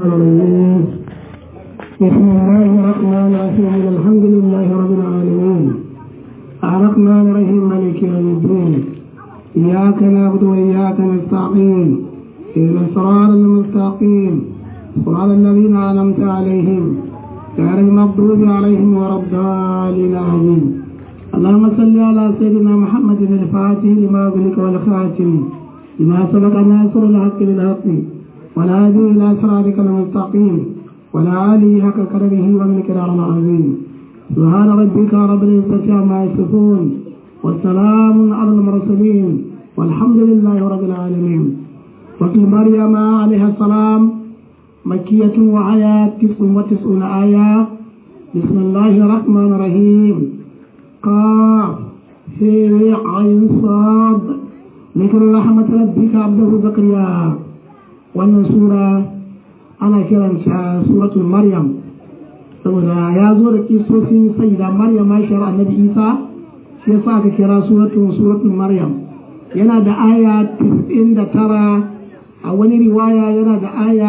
الرجيم بسم الله الرحمن الرحيم الحمد لله رب العالمين الرحمن الرحيم مالك يوم الدين إياك نعبد وإياك نستعين إلى الصراط المستقيم صراط الذين أنعمت عليهم غير المغضوب عليهم ولا الضالين آمين اللهم صل على سيدنا محمد الفاتح لما أغلق والخاتم لما سبق ناصر الحق بالحق والهادي إلى صراطك المستقيم ولا آله حق قدره والمقدار العظيم سبحان ربك رب العزة عما يصفون والسلام على المرسلين والحمد لله رب العالمين وفي مريم عليها السلام مكية وآيات تسع وتسعون آية بسم الله الرحمن الرحيم قاف هي عين صاد ذكر رحمة ربك عبده زكريا wannan sura ana kiranta suratul maryam saboda ya zo da kisofin sayyida maryam mashar annabi isa shi yasa aka kira suratul suratul maryam yana da aya 99 a wani riwaya yana da aya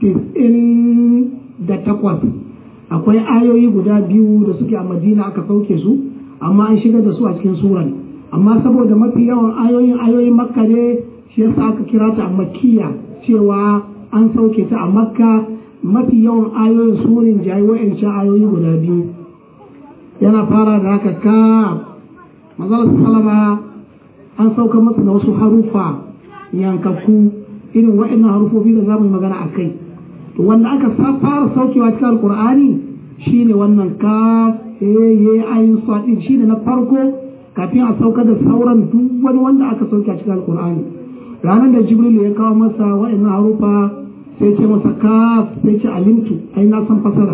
98 akwai ayoyi guda biyu da suke a madina aka sauke su amma an shigar da su a cikin suran amma saboda mafi yawan ayoyin ayoyin makka ne shi yasa aka kira ta a makkiya cewa an sauke ta a makka mafi yawan ayoyin surin jayi wa'ancan ayoyi guda biyu yana fara da haka ka mazalar salama an sauka masa da wasu harufa yankakku irin wa'annan harufofi da za mu yi magana a kai to wanda aka fara saukewa cikin alkur'ani shine wannan ka ye ayin sadi shine na farko kafin a sauka da sauran duk wani wanda aka sauke a cikin alkur'ani ranar da jibril ya kawo masa wa'annan harufa sai ce masa kaf sai ce alimtu ai na san fasara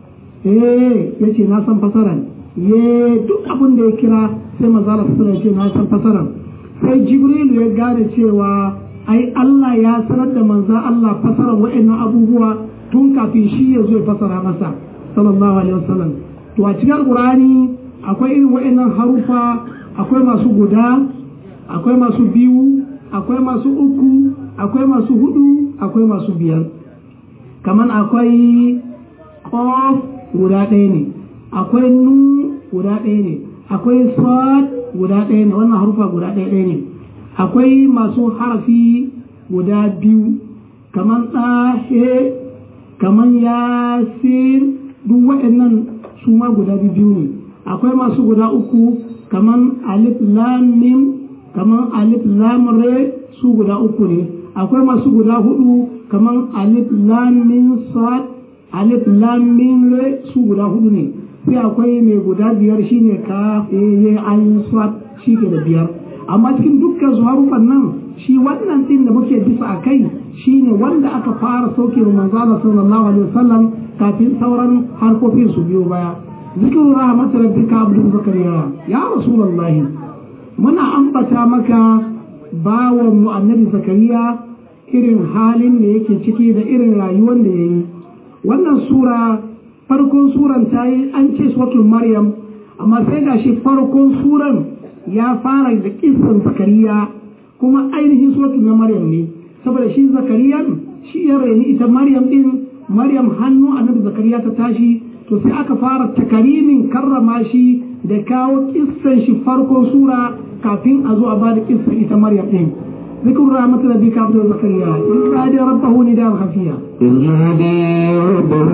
eh ya ce na san fasara ye duk abin da ya kira sai mazala fasara ce na san fasara sai jibril ya gane cewa ai Allah ya sanar da manzan Allah fasara wa'annan abubuwa tun kafin shi ya zo ya fasara masa sallallahu alaihi wasallam to a cikin qur'ani akwai irin wa'annan harufa akwai masu guda akwai masu biyu akwai masu uku akwai masu hudu akwai masu biyar kamar akwai kof guda ɗaya ne akwai nu guda ɗaya ne akwai sad guda ɗaya ne wannan harufa guda ɗaya ɗaya ne akwai masu harafi guda biyu kamar ɗahe kamar yasin duk waɗannan su ma guda biyu ne akwai masu guda uku kamar alif lam mim kamar alif lam re su guda uku ne akwai masu guda hudu kamar alif lam min sad alif lam min re su guda hudu ne sai akwai mai guda biyar shine ka ye ayin sad shi ke da biyar amma cikin dukkan su harufan nan shi wannan din da muke bisa a kai shine wanda aka fara sauke wa manzala sallallahu alaihi wasallam kafin sauran harkokin su biyo baya zikiru rahmat rabbika abdu zakariya ya rasulullahi muna ambata maka bawan mu annabi zakariya irin halin da yake ciki da irin rayuwar da ya yi wannan sura farkon suran ta yi an ce suratul maryam amma sai ga shi farkon suran ya fara da kisan zakariya kuma ainihin suratul na maryam ne saboda shi zakariyan shi ya raini ita maryam din maryam hannu annabi zakariya ta tashi to sai aka fara takarimin karrama shi da kawo kissan shi farkon sura kafin a zo a ba da kissan ita maryam din ذكر رحمة ربك عبد زكريا إذ نادى ربه نداء خفيا إذ نادى ربه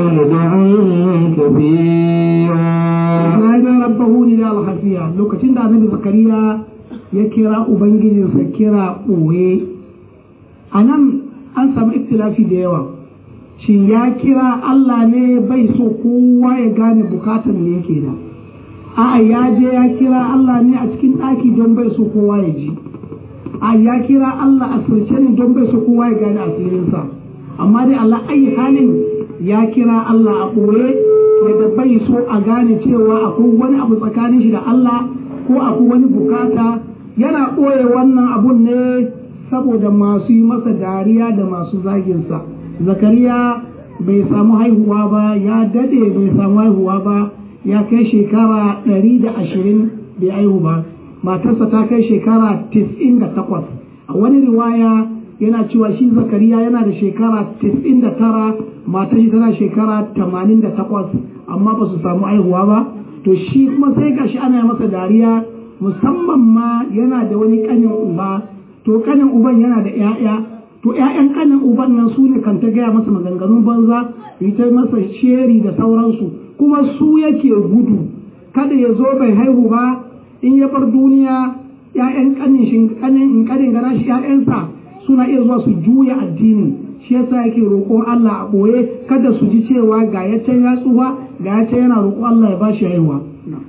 نداء كبيرا نادى ربه نداء خفيا لو كتن النبي زكريا يكرا أبنجي سكرا أوي أنا an samu iktilafi da yawa shin ya kira Allah ne bai so kowa ya gane bukatar da yake da a'a ya je ya kira Allah ne a cikin ɗaki don bai so kowa ya ji a ya kira Allah a sirce ne don bai so kowa ya gane asirinsa amma dai Allah ayi halin ya kira Allah a ɓoye da bai so a gane cewa akwai wani abu tsakanin shi da Allah ko akwai wani bukata yana ɓoye wannan abun ne saboda masu yi masa dariya da masu zaginsa zakariya bai samu haihuwa ba ya dade bai samu haihuwa ba ya kai shekara ɗari da ashirin bai haihu ba matarsa ta kai shekara tis'in da takwas a wani riwaya yana cewa shi zakariya yana da shekara 99 matar shi tana shekara 88 amma ba su samu aihuwa ba to shi kuma sai gashi ana masa dariya musamman ma yana da wani kanin uba to kanin uban yana da 'ya'ya to 'ya'yan kanin uban nan su ne kan ta gaya masa maganganun banza yi ta masa sheri da sauransu kuma su yake gudu kada ya zo bai haihu ba in ya bar duniya 'ya'yan kanin shi kanin kanin gana shi 'ya'yansa suna iya zuwa su juya addini shi yasa yake roƙon Allah a ɓoye kada su ji cewa ga ya can ya tsufa ga ya can yana roƙon Allah ya ba shi haihuwa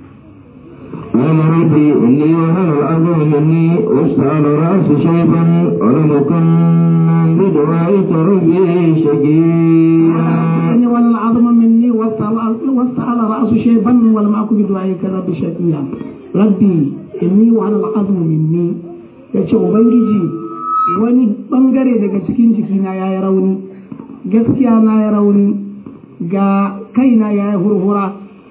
قال ربي إني وهن العظم مني واشتعل رأس شيبا ولم أكن بدعائك ربي شقيا أني ولا العظم مني واستعل رأس شيبا ولم أكن بدعائك ربي شقيا ربي إني وهن العظم مني yace ubangiji wani bangare daga cikin jikina ya yi rauni gaskiya na ya rauni ga kaina ya yi hurhura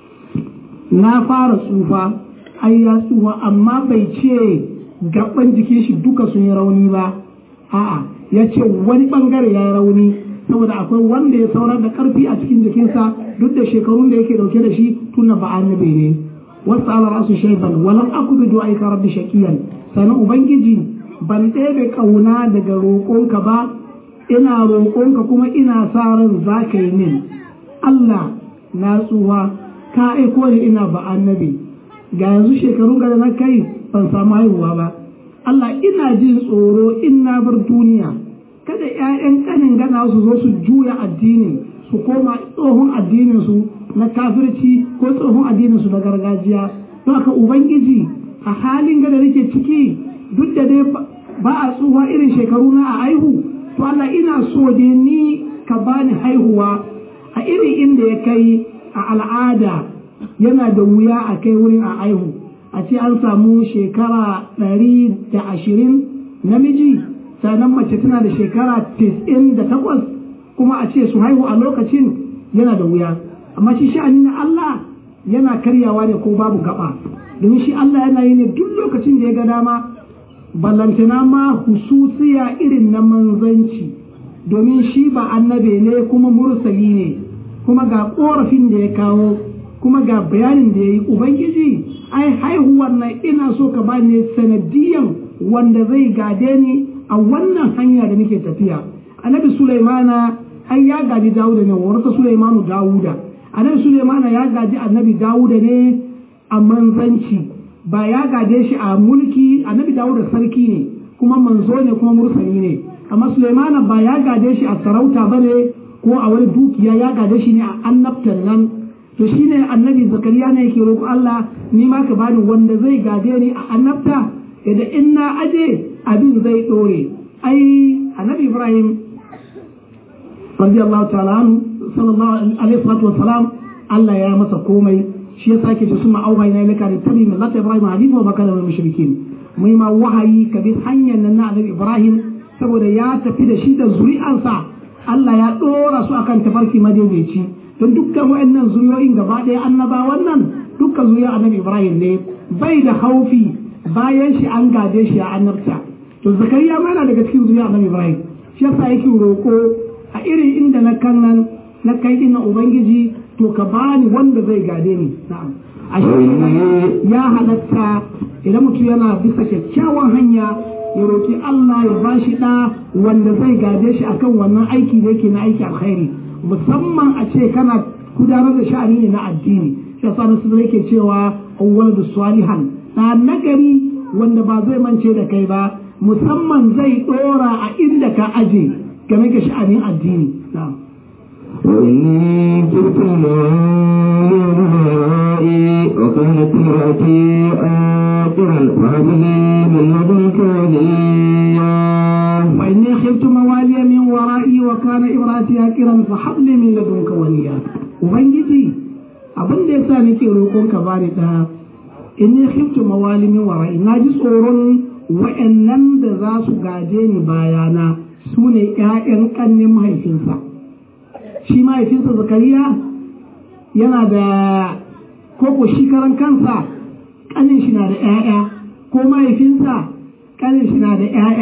na fara tsufa ai ya tsufa amma bai ce gaban jikin shi duka sun yi rauni ba a'a ya ce wani bangare ya yi rauni saboda akwai wanda ya saurar da karfi a cikin jikinsa duk da shekarun da yake dauke da shi tuna ba annabi ne wasu ala rasu shaiban walam aku bi du'aika rabbi shaqiyan sanan ubangiji ban ɗebe kauna daga roƙonka ba ina roƙonka kuma ina sa ran za ka yi min Allah na tsuwa ka aiko ni ina ba annabi ga yanzu shekarun da na kai ban samu haihuwa ba Allah ina jin tsoro in na bar duniya kada ƴaƴan kanin gana su zo su juya addini su koma tsohon addinin su na kafirci ko tsohon addinin su na gargajiya don haka ubangiji a halin da nake ciki duk da dai ba a tsuwa irin shekaru na a haihu to Allah ina so dai ni ka bani haihuwa a irin inda ya kai a al'ada yana da wuya a kai wurin a aihu a ce an samu shekara ɗari da ashirin namiji sannan mace tana da shekara tis'in da takwas kuma a ce su haihu a lokacin yana da wuya amma shi sha'ani na Allah yana karyawa ne ko babu gaba domin shi Allah yana yi ne duk lokacin da ya ga dama ballantana ma hususiya irin na manzanci domin shi ba annabe ne kuma mursali ne kuma ga korafin da ya kawo kuma ga bayanin da ya yi ubangiji ai haihuwar nan ina so ka ba ne sanadiyan wanda zai gade ni a wannan hanya da nake tafiya annabi sulaimana ai ya gaji dawuda ne warsa sulaimanu dawuda annabi sulaimana ya gaji annabi dawuda ne a manzanci ba ya gade shi a mulki annabi dawuda sarki ne kuma manzo ne kuma mursali ne amma sulaimana ba ya gade shi a sarauta ba ne ko a wani dukiya ya gade shi ne a annabtan nan to shine annabi zakariya ne yake roƙo Allah ni ma ka bani wanda zai gade ni a annabta da in na aje abin zai ɗore ai annabi ibrahim radiyallahu ta'ala anhu sallallahu alaihi salatu wa salam Allah ya masa komai shi ya sake ce suma auha ina ilaka da tabi min lati ibrahim hadith wa bakala min mushrikin mai ma wahayi ka bi hanyar nan na annabi ibrahim saboda ya tafi da shi da zuri'ansa Allah ya ɗora su akan tafarki madaidaici don dukkan waɗannan zuriyoyin gaba ɗaya annabawan nan dukkan zuriya annabi ibrahim ne bai da haufi bayan shi an gade shi a annabta to zakariya ma yana daga cikin zuriya annabi ibrahim shi yasa yake roƙo a irin inda na kan nan na kai ina ubangiji to ka bani wanda zai gade ni na'am a ya halatta idan mutum yana bisa kyakkyawan hanya ya roƙi Allah ya ba shi ɗa wanda zai gade shi akan wannan aiki da yake na aiki alkhairi musamman a ce kana gudanar da sha'ani ne na addini shi yasa nasu yake cewa awwal da salihan na nagari wanda ba zai mance da kai ba musamman zai ɗora a inda ka aje game da sha'anin addini na'am وإني كنت ورائي وكانت امرأتي آخرا فهب لي من لدنك وليا وإني خفت موالي من ورائي وكان امرأتي آكرا فهب لي من لدنك وليا وبنجي abin da yasa nake roƙon ka bani da inni khiftu mawali min wara'i na ji tsoron wa'annan da za su gaje ni bayana su ne ƴaƴan ƙannin mahaifinsa shi mahaifinsa zakariya yana da koko shi karan kansa ƙanin shi na da ƴaƴa ko mahaifinsa ƙanin shi na da ƴaƴa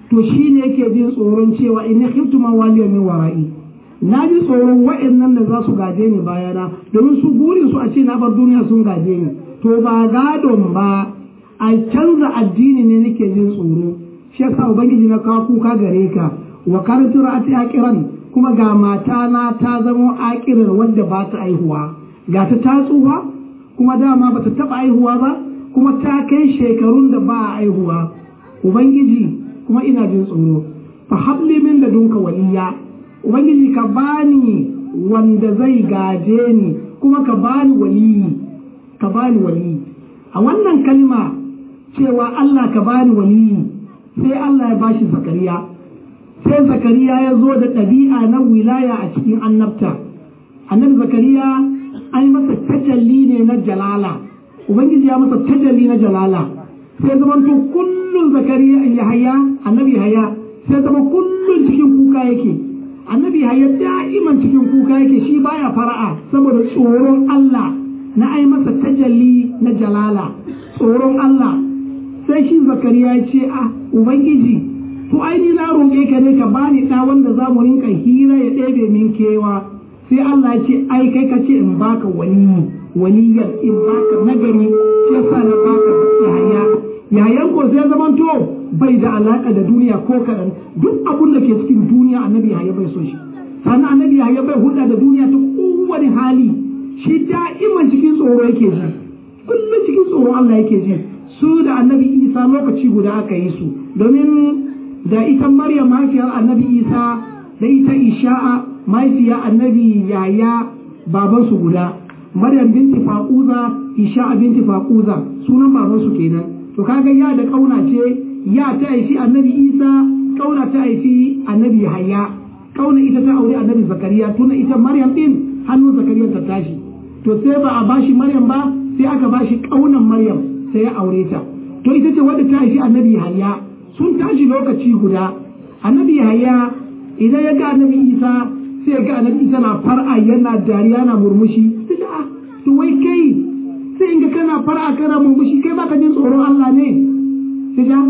to shi ne yake jin tsoron cewa in khiftu ma waliya min wara'i na ji tsoron wa'annan da za su gaje ni bayana domin su burin su a ce na bar duniya sun gaje ni to ba gadon ba a canza addini ne nake jin tsoro shi yasa ubangiji na kawo kuka gare ka wa karatu ra'ati aqiran kuma ga mata na ta zama aqirar wadda ba ta aihuwa ga ta ta tsufa kuma dama ba ta taba aihuwa ba kuma ta kai shekarun da ba a aihuwa ubangiji kuma ina jin tsoro fa habli min ladunka waliya ubangiji ka bani wanda zai gaje ni kuma ka bani waliyi ka bani waliyi a wannan kalma cewa Allah ka bani waliyi sai Allah ya bashi zakariya sai zakariya ya zo da ɗabi'a na wilaya a cikin annabta annabi zakariya an masa tajalli ne na jalala ubangiji ya masa tajalli na jalala sai zama to kullum zakariya yahaya annabi yahaya sai zama kullum cikin kuka yake annabi yahaya da'iman cikin kuka yake shi baya fara'a saboda tsoron Allah na ai masa tajalli na jalala tsoron Allah sai shi zakariya ya ce a ubangiji to ai ni na roƙe ka ne ka bani ɗa wanda za mu rinka hira ya ɗebe min kewa sai Allah ya ce ai kai ka ce in baka wani waliyar in baka nagari shi yasa na baka yahaya yayan ko sai zaman to bai da alaka da duniya ko kaɗan duk abun da ke cikin duniya annabi yahaya bai so shi sannan annabi yahaya bai hulɗa da duniya ta kowane hali shi da'iman cikin tsoro yake ji kullum cikin tsoro Allah yake ji su da annabi isa lokaci guda aka yi su domin da ita maryam mahaifiyar annabi isa da ita isha'a mahaifiyar annabi yaya babansu guda maryam binti faquza isha'a binti faquza sunan babansu kenan to kaga ya da kauna ce ya ta haifi annabi isa kauna ta haifi annabi yahaya kauna ita ta aure annabi zakariya tuna ita maryam din hannun zakariya ta tashi to sai ba a bashi maryam ba sai aka bashi kaunan maryam sai ya aure ta to ita ce wadda ta haifi annabi yahaya sun tashi lokaci guda annabi yahaya idan ya ga annabi isa sai ya ga annabi isa na far'a yana dariya na murmushi sai a to wai kai sai in ga kana far'a kana murmushi kai baka jin tsoron Allah ne sai ja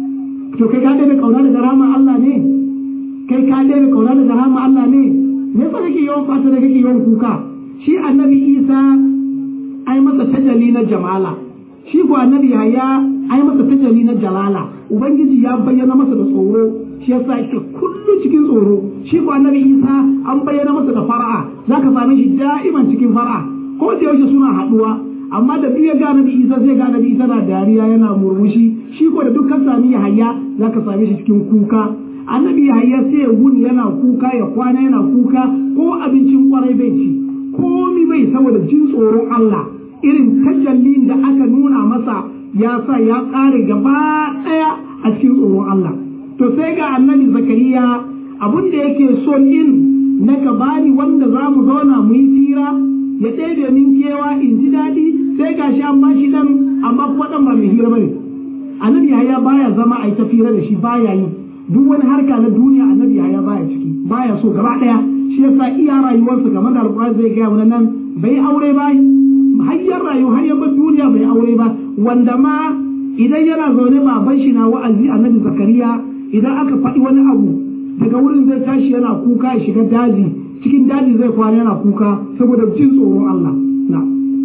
to kai ka daina kauna da rahama Allah ne kai ka daina kauna da rahama Allah ne me yasa kake yawan fata da kake yawan kuka shi annabi isa ai masa tajalli na jamala shi ko annabi yahaya ai masa tajalli na jalala ubangiji ya bayyana masa da tsoro shi yasa yake kullum cikin tsoro shi ko annabi isa an bayyana masa da fara'a zaka same shi da'iman cikin fara'a ko da yaushe suna haduwa amma da duk ya ga annabi isa zai ga annabi isa na dariya yana murmushi shi ko da dukkan sami yahaya zaka same shi cikin kuka annabi yahaya sai ya wuni yana kuka ya kwana yana kuka ko abincin kwarai bai ci komi bai saboda jin tsoron Allah irin tajallin da aka nuna masa ya sa ya ƙare gaba ɗaya a cikin tsoron Allah. To sai ga annabi Zakariya abin da yake so in na ka bani wanda za mu zauna mu yi tira ya ɗebe min kewa in ji daɗi sai ga shi an bashi ɗan amma kuma ɗan ba mai hira bane. Annabi Yahaya baya zama a yi tafira da shi baya yi duk wani harka na duniya annabi Yahaya baya ciki baya so gaba ɗaya shi yasa iya rayuwarsa game da alƙur'ani zai gaya wani nan bai aure ba hayyar rayu har yabbar duniya bai aure ba wanda ma idan yana zaune baban shi na wa'azi annabi zakariya idan aka faɗi wani abu daga wurin zai tashi yana kuka ya shiga daji cikin daji zai kwana yana kuka saboda jin tsoron Allah na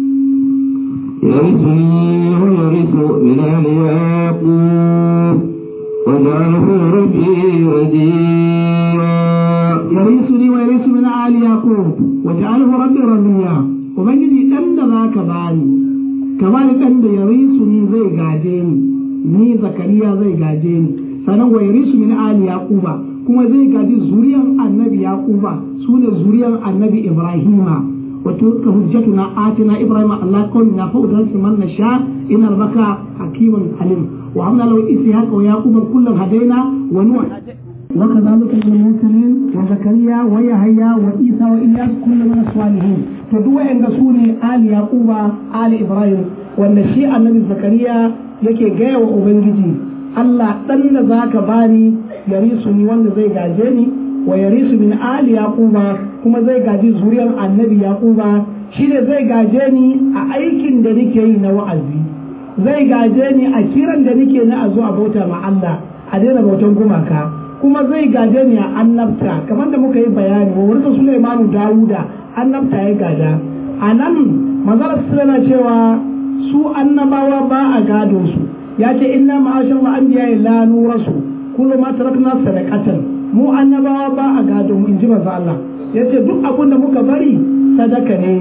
يرثني ويرث من آل يعقوب واجعله ربي رضيا يرثني ويرث من آل يعقوب واجعله ربي رضيا ubangiji ɗan da za ka bani ka bani ɗan da ya risu ni zai gaje ni ni zakariya zai gaje ni sannan wa yarisu min ali yaquba kuma zai gaji zuriyan annabi yaquba sune zuriyan annabi ibrahima wa tilka hujjatuna atina ibrahima allah kunna fa udrasi man nasha inna rabbaka hakimun alim wa hamna lahu ishaqa wa yaquba kullan hadaina wa nuh وكذلك من المرسلين وزكريا ويحيى وعيسى والياس كل من الصالحين فدوا عند سوني آل يعقوب آل إبراهيم وأن شيء النبي زكريا yake gaya wa Ubangiji Allah ɗan da za ka bani ya risu ni wanda zai gaje ni wa ya risu min ali yaquba kuma zai gaji zuriyar annabi yaquba shi ne zai gaje ni a aikin da nake yi na wa'azi zai gaje ni a kiran da nake na a zo a bauta ma Allah a daina bautan gumaka kuma zai gaje ni a annabta kamar da muka yi bayani wa wurin Sulaimanu Dawuda annabta ya gada a nan manzara na cewa su annabawa ba a gado su ya ce inna ma'ashar anbiya la nurasu kullu ma tarakna sadaqatan mu annabawa ba a gado mu inji manzo Allah yace duk abin da muka bari sadaka ne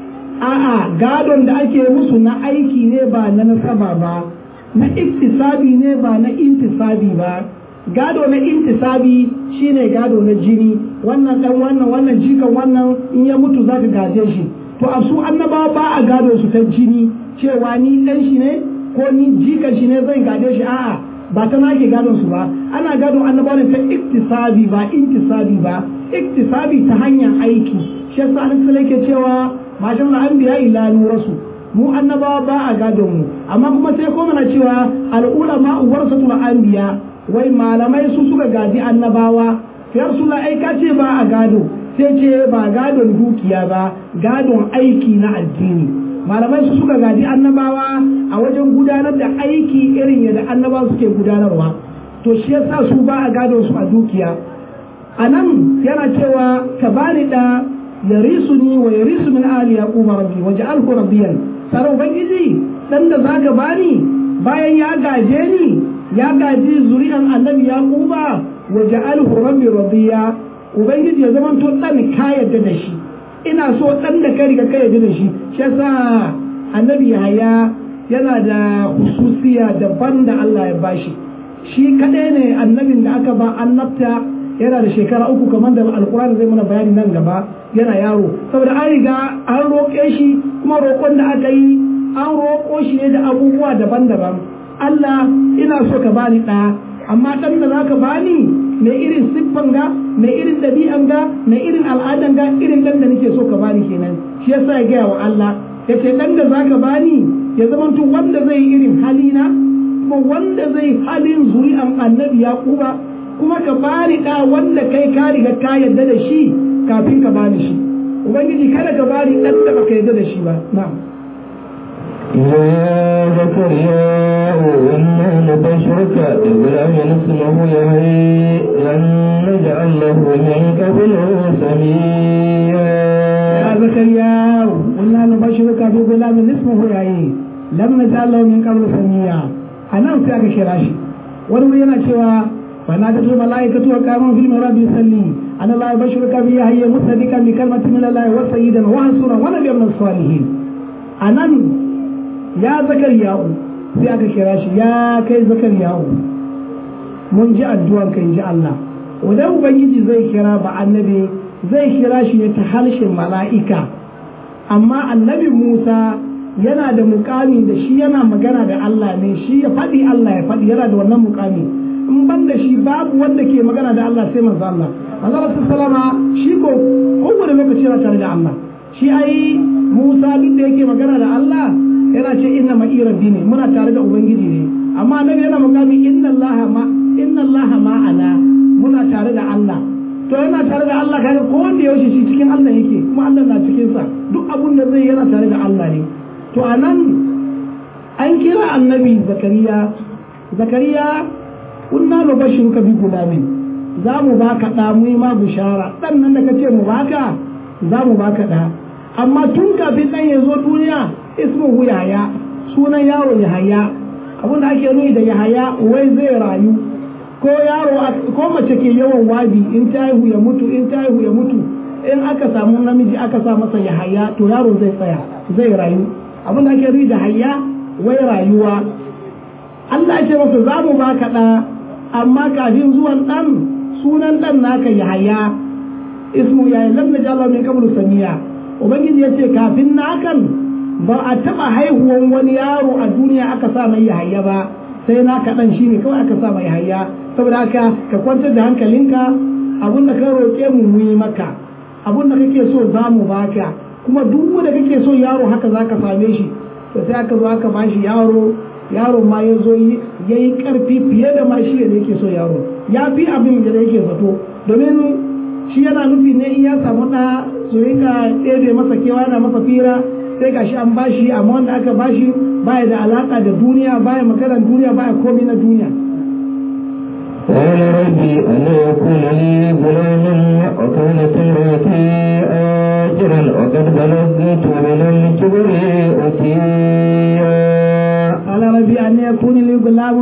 a'a gadon da ake musu na aiki ne ba na nasaba ba na iktisabi ne ba na intisabi ba gado na intisabi shine gado na jini wannan dan wannan wannan jikan wannan in ya mutu zaka gaje shi to a su annabawa ba a gado su ta jini cewa ni dan shi ne ko ni jikan shi ne zan gade shi a'a ba ta nake gadon su ba ana gadon annabawa ne ta iktisabi ba intisabi ba iktisabi ta hanyar aiki shi yasa an ke cewa mashin anbiya ila nurasu mu annabawa ba a gadon mu amma kuma sai ko mana cewa al'ulama warasatul anbiya wai malamai su suka gaji annabawa sai suna aika ce ba a gado sai ce ba gadon dukiya ba gadon aiki na addini malamai su suka gaji annabawa a wajen gudanar da aiki irin yadda annabawa suke gudanarwa to shi yasa su ba a gadon su a dukiya a nan yana cewa ka bani da yarisuni wa yarisu min ali yaquba rabbi waj'alhu rabbiyan sai ubangiji dan da zaka bani bayan ya gaje ni ya gaji zuri'an annabi yaquba waj'alhu rabbi radiya ubangiji ya zama to dan ka yadda da shi ina so dan da ka riga ka yadda da shi shi yasa annabi yahaya yana da hususiya daban da Allah ya bashi shi kadai ne annabin da aka ba annabta yana da shekara uku kamar da alkurani zai mana bayani nan gaba yana yaro saboda an riga an roƙe shi kuma roƙon da aka yi an roƙo shi ne da abubuwa daban-daban Allah ina so ka bani ɗaya amma ɗan da zaka bani mai irin siffan ga mai irin ɗabi'an ga mai irin al'adan ga irin ɗan da nake so ka bani kenan shi yasa ya gaya wa Allah ya ce ɗan da zaka bani ya zamanto wanda zai yi irin halina kuma wanda zai halin zuri'an annabi yaquba kuma ka bani da wanda kai ka riga ka yarda da shi kafin ka bani shi ubangiji kada ka bani dan da baka yarda da shi ba na'am يا زكريا إنا نبشرك بغلام اسمه يحيى لن نجعل له من قبل سميا يا زكريا إنا نبشرك بغلام اسمه يحيى لم نجعل له من قبل سميا أنا أتاك شراشي wani yana cewa فنادته الملائكة وكانوا في المهراب يصلي أن الله يبشرك بيحيى مصدقا بكلمة من الله وسيدا وحسورا ونبيا من الصالحين أنا يا زكريا sai aka kira shi ya kai zakariyahu mun ji addu'an kai ji Allah idan ubangiji zai kira ba annabi zai kira shi ne ta harshen mala'ika amma annabi Musa yana da mukami da shi yana magana da Allah ne shi ya faɗi Allah ya faɗi yana da wannan mukami in ban da shi babu wanda ke magana da Allah sai manzo Allah manzo Allah sallama shi ko kowane lokaci yana tare da Allah shi ai Musa duk da yake magana da Allah yana ce inna ma rabbi ne muna tare da ubangiji ne amma annabi yana magana inna Allah ma inna Allah ma'ana muna tare da Allah to yana tare da Allah kaga ko wanda yaushe shi cikin Allah yake kuma Allah na cikin sa duk abun da zai yana tare da Allah ne to anan an kira annabi Zakariya Zakariya kunna nubashiruka bi gulamin za mu baka da mu ma bishara dan nan da kace mu baka za mu baka da amma tun kafin dan ya zo duniya ismuhu yahaya sunan yaro yahaya abin da ake nuni da yahaya wai zai rayu ko yaro ko mace ke yawan wabi in ta haihu ya mutu in ta haihu ya mutu in aka samu namiji aka sa masa yahaya to yaro zai tsaya zai rayu abin da ake nuni da hayya wai rayuwa Allah ya ce masa za mu baka da amma kafin zuwan dan sunan dan naka yahaya ismu ya lam najalla min qablu samiya ubangiji ya ce kafin nakan ba a taba haihuwan wani yaro a duniya aka sa mai yahaya ba sai naka dan shine kawai aka sa mai yahaya saboda haka ka kwantar da hankalinka abun da ka roƙe mu mu yi maka abun da kake so za mu baka kuma duk wanda kake so yaro haka za ka same shi to sai aka zo aka bashi yaro yaro ma ya zo ya yi ƙarfi fiye da ma shi da yake so yaro ya fi abin da yake zato domin shi yana nufi ne in ya samu ɗa su rika ɗebe masa kewa yana masa fira sai ga shi an bashi amma wanda aka bashi baya da alaƙa da duniya baya maganar duniya baya komi na duniya قال ربي أن يكون لي غلام وكانت امرأتي آجرا وقد بلغت من الكبر أتيا قال ربي أن يكون لي غلام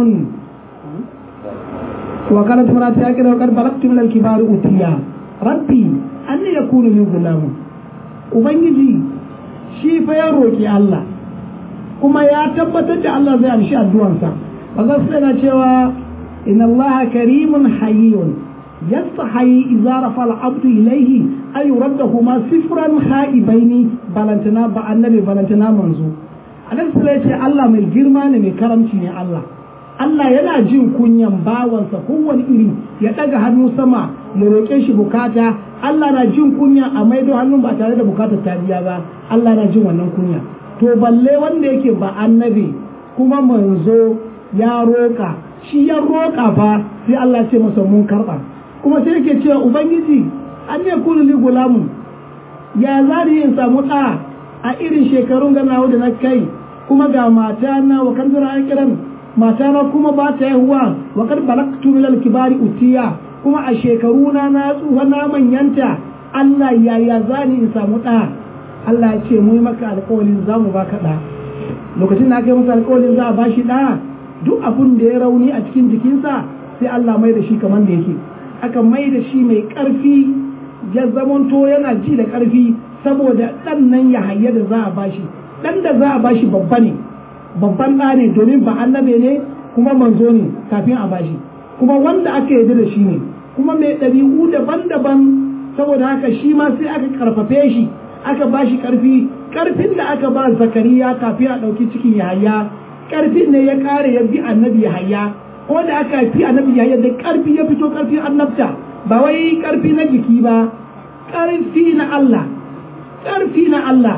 وكانت امرأتي آجرا وقد بلغت من الكبار أتيا ربي أن يكون لي غلام Ubangiji shi fa ya roƙi Allah kuma ya tabbatar da Allah zai amshi addu'ansa ba za su yana cewa inna Allah karimun hayyun yastahi idza rafa al-abdu ilayhi ay yuraddahu sifran khaibaini balantana ba annabi balantana manzo annabi sai ce Allah mai girma ne mai karamci ne Allah Allah yana jin kunyan bawansa kowane iri ya daga hannu sama ya roƙe shi bukata Allah na jin kunya a maido hannun ba tare da bukatar ta biya ba Allah na jin wannan kunya to balle wanda yake ba annabi kuma manzo ya roƙa shi ya roƙa fa sai Allah ce masa mun karɓa kuma sai yake cewa ubangiji an ne kunu li gulamun ya zari in samu ɗa a irin shekarun ganawa da na kai kuma ga mata na wa kan zira an kiran mata na kuma ba ta yahuwa wa kad balaktu min kibari utiya kuma a shekaru na na tsufa na manyanta Allah ya ya zani in samu ɗa Allah ya ce mu yi maka alƙawarin za mu baka ɗa lokacin da aka yi masa alƙawarin za a bashi ɗa duk abun da ya rauni a cikin jikinsa sai Allah mai da shi kamar da yake aka mai da shi mai ƙarfi ya zamanto yana ji da ƙarfi saboda ɗan nan ya hayya da za a bashi ɗan da za a bashi babba ne babban ɗa ne domin ba annabe ne kuma manzo ne kafin a bashi kuma wanda aka yarda da shi ne kuma mai ɗabi'u daban-daban saboda haka shi ma sai aka karfafe shi aka bashi ƙarfi ƙarfin da aka ba zakariya kafin a ɗauki cikin yahaya ƙarfin ne ya ƙare ya bi annabi yahaya ko da aka fi annabi yahaya da ƙarfi ya fito ƙarfin annabta ba wai ƙarfi na jiki ba ƙarfi na Allah ƙarfi na Allah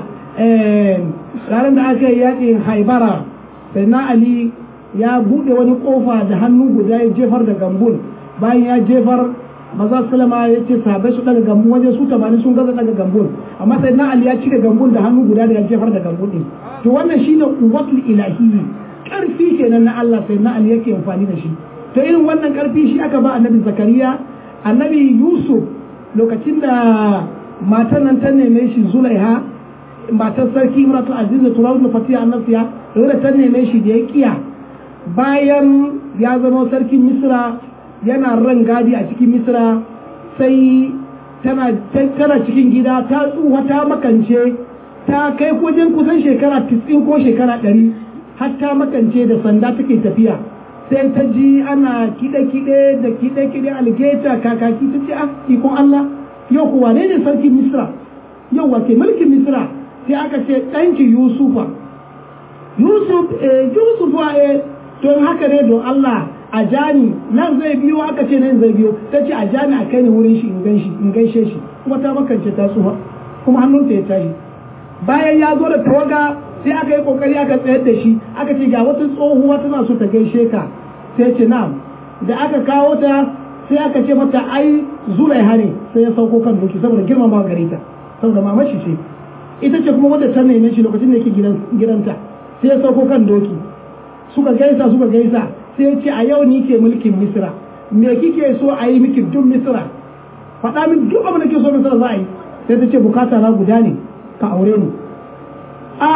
ranar da aka yi yaƙin haibara sai na Ali ya buɗe wani ƙofa da hannu guda ya jefar da gambun bayan ya jefar maza salama ya ce sabai su daga gambun waje su tamanin sun gaza daga gambun amma sai na Ali ya cire gambun da hannu guda da ya jefar da gambun ɗin to wannan shine quwwatul ilahiyyi ƙarfi kenan na Allah sai na Ali yake amfani da shi to irin wannan ƙarfi shi aka ba annabi Zakariya annabi Yusuf lokacin da matan nan ta neme shi Zulaiha matar sarki Imratu Aziz da Turawul Fatiha annasiya da ta neme shi da ya kiya bayan ya zama sarkin Misra yana ran gadi a cikin Misra sai tana tana cikin gida ta tsuwa ta makance ta kai wajen kusan shekara 90 ko shekara 100 har ta makance da sanda take tafiya sai ta ji ana kide-kide da kide-kide algeta kakaki ta ce ah ikon Allah yau kuwa ne ne sarkin Misra yau wace mulkin Misra sai aka ce ɗanki Yusufa Yusuf eh Yusufa eh don haka ne don Allah a jani nan zai biyo aka ce nan zai biyo ta ce a jani a kai ni wurin shi in gan shi in gaishe shi kuma ta makance ta tsufa kuma hannunta ya tashi bayan ya zo da tawaga sai aka yi kokari aka tsayar da shi aka ce ga wata tsohuwa tana so ta gaishe ka sai ce na da aka kawo ta sai aka ce mata ai zulaiha ne sai ya sauko kan doki saboda girmama gare ta saboda mamashi ce ita ce kuma wadda ta neme shi lokacin da yake gidanta sai ya sauko kan doki suka gaisa suka gaisa sai ya ce a yau ni ke mulkin misra me kike so a yi miki duk misra faɗa min duk abin da ke so misra za a yi sai ta ce bukata na guda ne ka aure ni a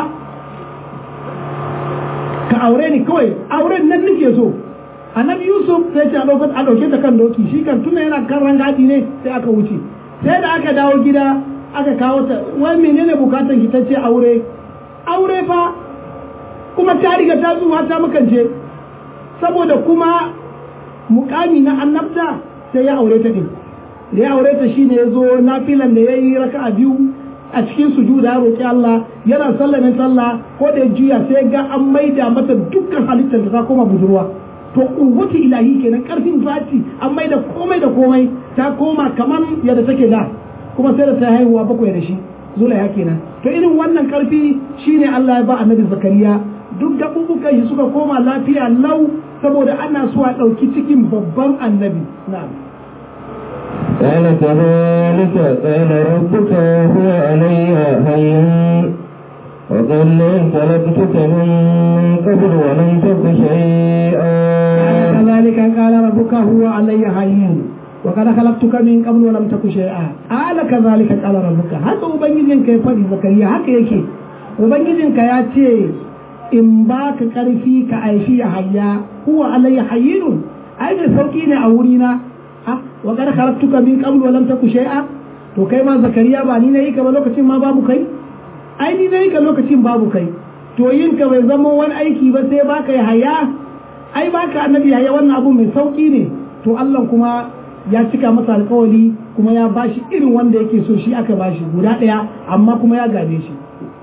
ka aure ni kawai auren nan nake so annabi yusuf sai ce a ɗauke ta kan doki shi kan tuna yana kan rangadi ne sai aka wuce sai da aka dawo gida aka kawo ta wai menene bukatar ki tace aure aure fa kuma ta riga ta zuwa ta makance saboda kuma mukami na annabta sai ya aure ta din da ya aure ta shine yazo nafilan da yayi raka'a biyu a cikin sujuda ya roki Allah yana sallamin sallah ko da juya sai ga an maida mata dukkan halittar ta koma budurwa to kuwwati ilahi kenan karfin zati an maida komai da komai ta koma kamar yadda take da kuma sai da ta haihuwa bakwai da shi zulaiha kenan to irin wannan karfi shine Allah ya ba annabi zakariya duk gaɓuɓɓukan shi suka koma lafiya lau saboda ana so a ɗauki cikin babban annabi na'am قال كذلك قال ربك هو علي هين وقد خلقتك من قبل ولم تك شيئا كذلك قال ربك هو علي هين وقد خلقتك من قبل ولم تك شيئا قال كذلك قال ربك haka ubangijinka ya faɗi zakariya haka yake ubangijinka ya ce in ba ka ƙarfi ka aishi ya hayya huwa alayya hayyinun ai mai sauki ne a wurina ha wa qad khalaqtuka min qabl wa lam taku shay'a to kai ma zakariya ba ni nayi ka ba lokacin ma babu kai ai ni nayi ka lokacin babu kai to yin ka bai zama wani aiki ba sai baka ya haya ai baka annabi haya wannan abu mai sauki ne to Allah kuma ya cika masa alkawari kuma ya bashi irin wanda yake so shi aka bashi guda ɗaya amma kuma ya gane shi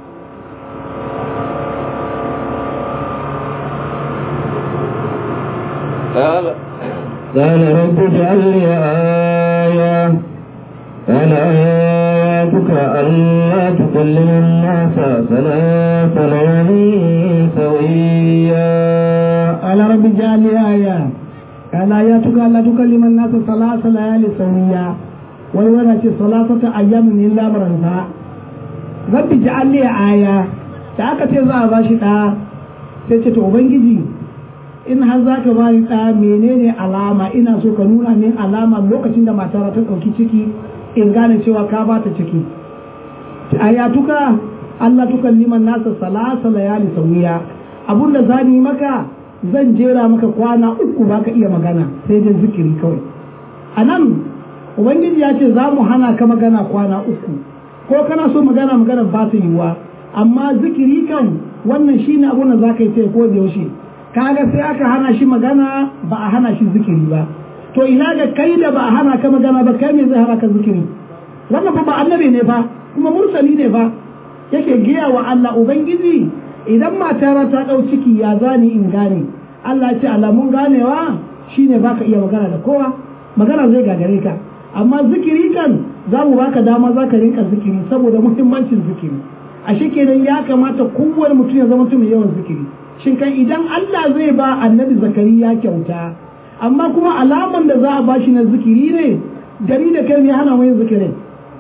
قال قال رب اجعل لي آية قال آياتك ألا تكلم الناس ثلاث ليال سويا قال رب اجعل لي آية قال آياتك ألا تكلم الناس ثلاث ليالي سويا ويوانا ثلاثة أيام إلا مرنسا رب اجعل لي آية da aka ce za a ba shi ɗa sai ce to ubangiji in har za ka ba ni ɗa menene alama ina so ka nuna min alama lokacin da matara ta ɗauki ciki in gane cewa ka ba ta ciki ayatuka Allah tukan liman nasa salasa layali sawiya abun da za ni maka zan jera maka kwana uku baka iya magana sai dai zikiri kawai a nan ubangiji ya ce za mu hana ka magana kwana uku ko kana so magana magana ba ta yiwuwa amma zikiri kan wannan shine abun da za ka yi sai ko da yaushe kaga sai aka hana shi magana ba a hana shi zikiri ba to ina ga kai da ba a hana ka magana ba kai me zai hana ka zikiri wannan fa ba annabi ne fa kuma mursali ne fa yake giya wa Allah ubangiji idan matara ta dau ciki ya zani in gane Allah ya ce alamun ganewa shine baka iya magana da kowa magana zai gagare ka amma zikiri kan za mu baka dama za ka rinka zikiri saboda muhimmancin zikiri ashe kenan ya kamata kowane mutum ya zama mai yawan zikiri shin kan idan Allah zai ba annabi zakariya kyauta amma kuma alaman da za a bashi na zikiri ne gari da kai ne hana mai zikirin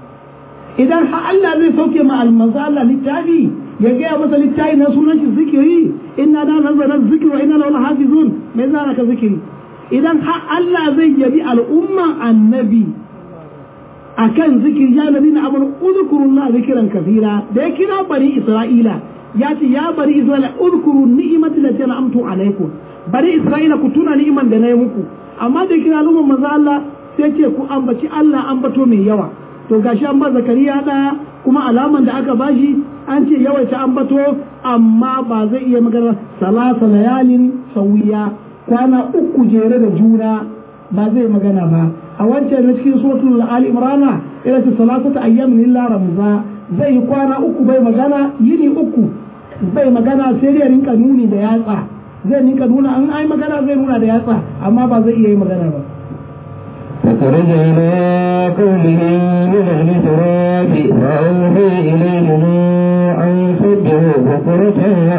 idan har Allah zai sauke ma almanzo Allah littafi ya gaya masa littafi na sunan shi zikiri inna da nazara zikri wa inna lahu hafizun mai zara ka zikiri idan har Allah zai yabi al'umma annabi akan zikiri ya nabi na amanu udhkurullah zikran kathira da ya kira bari Isra'ila ya ce ya bari Isra'ila udhkuru ni'mati lati an'amtu alaikum bari Isra'ila ku tuna ni'iman da na yi muku amma da kira al'umman manzo Allah sai ce ku ambaci Allah ambato mai yawa to gashi an ba Zakariya da kuma alaman da aka bashi an ce yawaita ambato amma ba zai iya magana salasa layalin sawiya kwana uku jere da juna ba zai magana ba a wancan na cikin suratul ali imrana ila ta salasata ayyamin illa ramza zai yi kwana uku bai magana yini uku bai magana sai dai rinka nuni da yatsa zai rinka nuna an ai magana zai nuna da yatsa amma ba zai iya yi magana ba فخرج إلى قومه من المحراب فأوحي إليهم أن سبحوا بكرة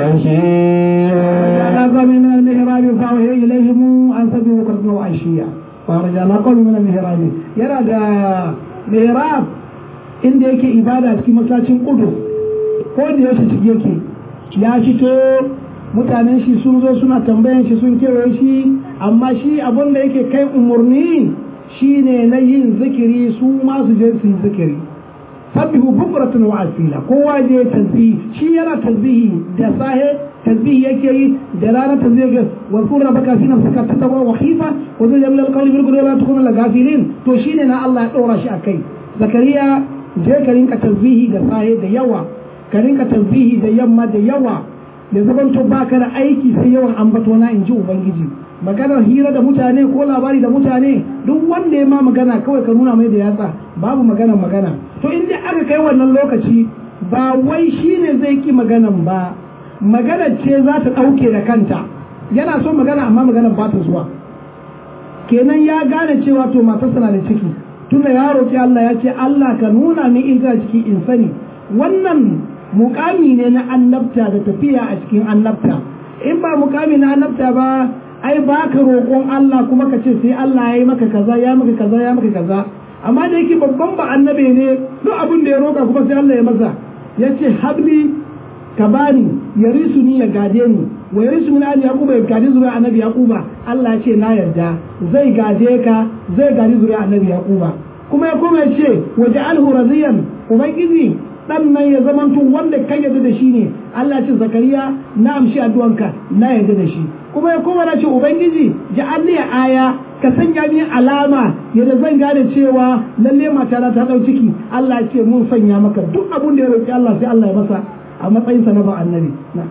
وعشيا فجعل من المحراب فأوحي إليهم أن سبحوا بكرة وعشيا فرجع قوم من المحراب يرى دا محراب inda yake ibada cikin masallacin kudu ko da yaushe ciki yake ya fito mutanen shi sun zo suna tambayan shi sun kewaye shi amma shi abin da yake kai umarni shine na yin zikiri su ma su je su yi zikiri sabbihu bukratan wa asila kowa je tasbihi shi yana tasbihi da sahe tasbihi yake yi da rana tasbihi yake wa qul rabbaka fi nafsika tatawa wa khifa wa zul jamil alqawli bil qudra la takunu lil ghafilin to shine na Allah ya dora shi akai zakariya je ka rinka tasbihi da sahe da yawa ka rinka tasbihi da yamma da yawa da zaman to baka da aiki sai yawan ambato na in ji ubangiji maganar hira da mutane ko labari da mutane duk wanda ya ma magana kawai ka nuna mai da yatsa babu maganar magana to in dai aka kai wannan lokaci ba wai shine zai ki maganan ba maganar ce za ta ɗauke da kanta yana so magana amma maganar ba ta zuwa kenan ya gane cewa to matarsa na da ciki tunda ya roƙi Allah ya ce Allah ka nuna min in tana ciki in sani wannan mukami ne na annabta da tafiya a cikin annabta in ba mukami na annabta ba ai ba ka roƙon Allah kuma ka ce sai Allah ya yi maka kaza ya maka kaza ya maka kaza amma da yake babban ba annabe ne duk abin da ya roƙa kuma sai Allah ya masa ya ce habli ka bani ya risu ni ya gade ni wa yarisu min ali yaquba ya gaji zuriya annabi yaquba Allah ya ce na yarda zai gaje ka zai gaji zuriya annabi yaquba kuma ya kuma ya ce waja'alhu radiyan ubangiji dan nan ya zamanto wanda kai yarda da shi ne Allah ya ce zakariya na amshi addu'anka na yarda da shi kuma ya kuma na ce ubangiji ja'alni aya ka sanya ni alama yadda zan gane cewa lalle mata ta dau ciki Allah ya ce mun sanya maka duk abun da ya roki Allah sai Allah ya masa a matsayinsa na ba annabi na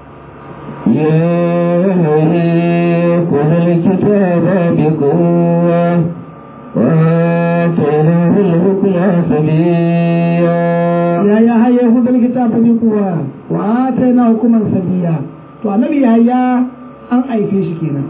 يا وهي خذ الكتاب بقوة وآتيناه الحكم سبيا ya ya haye hudul kitab bi kuwa wa atayna hukuman sabiya to annabi yahya an aife shi kenan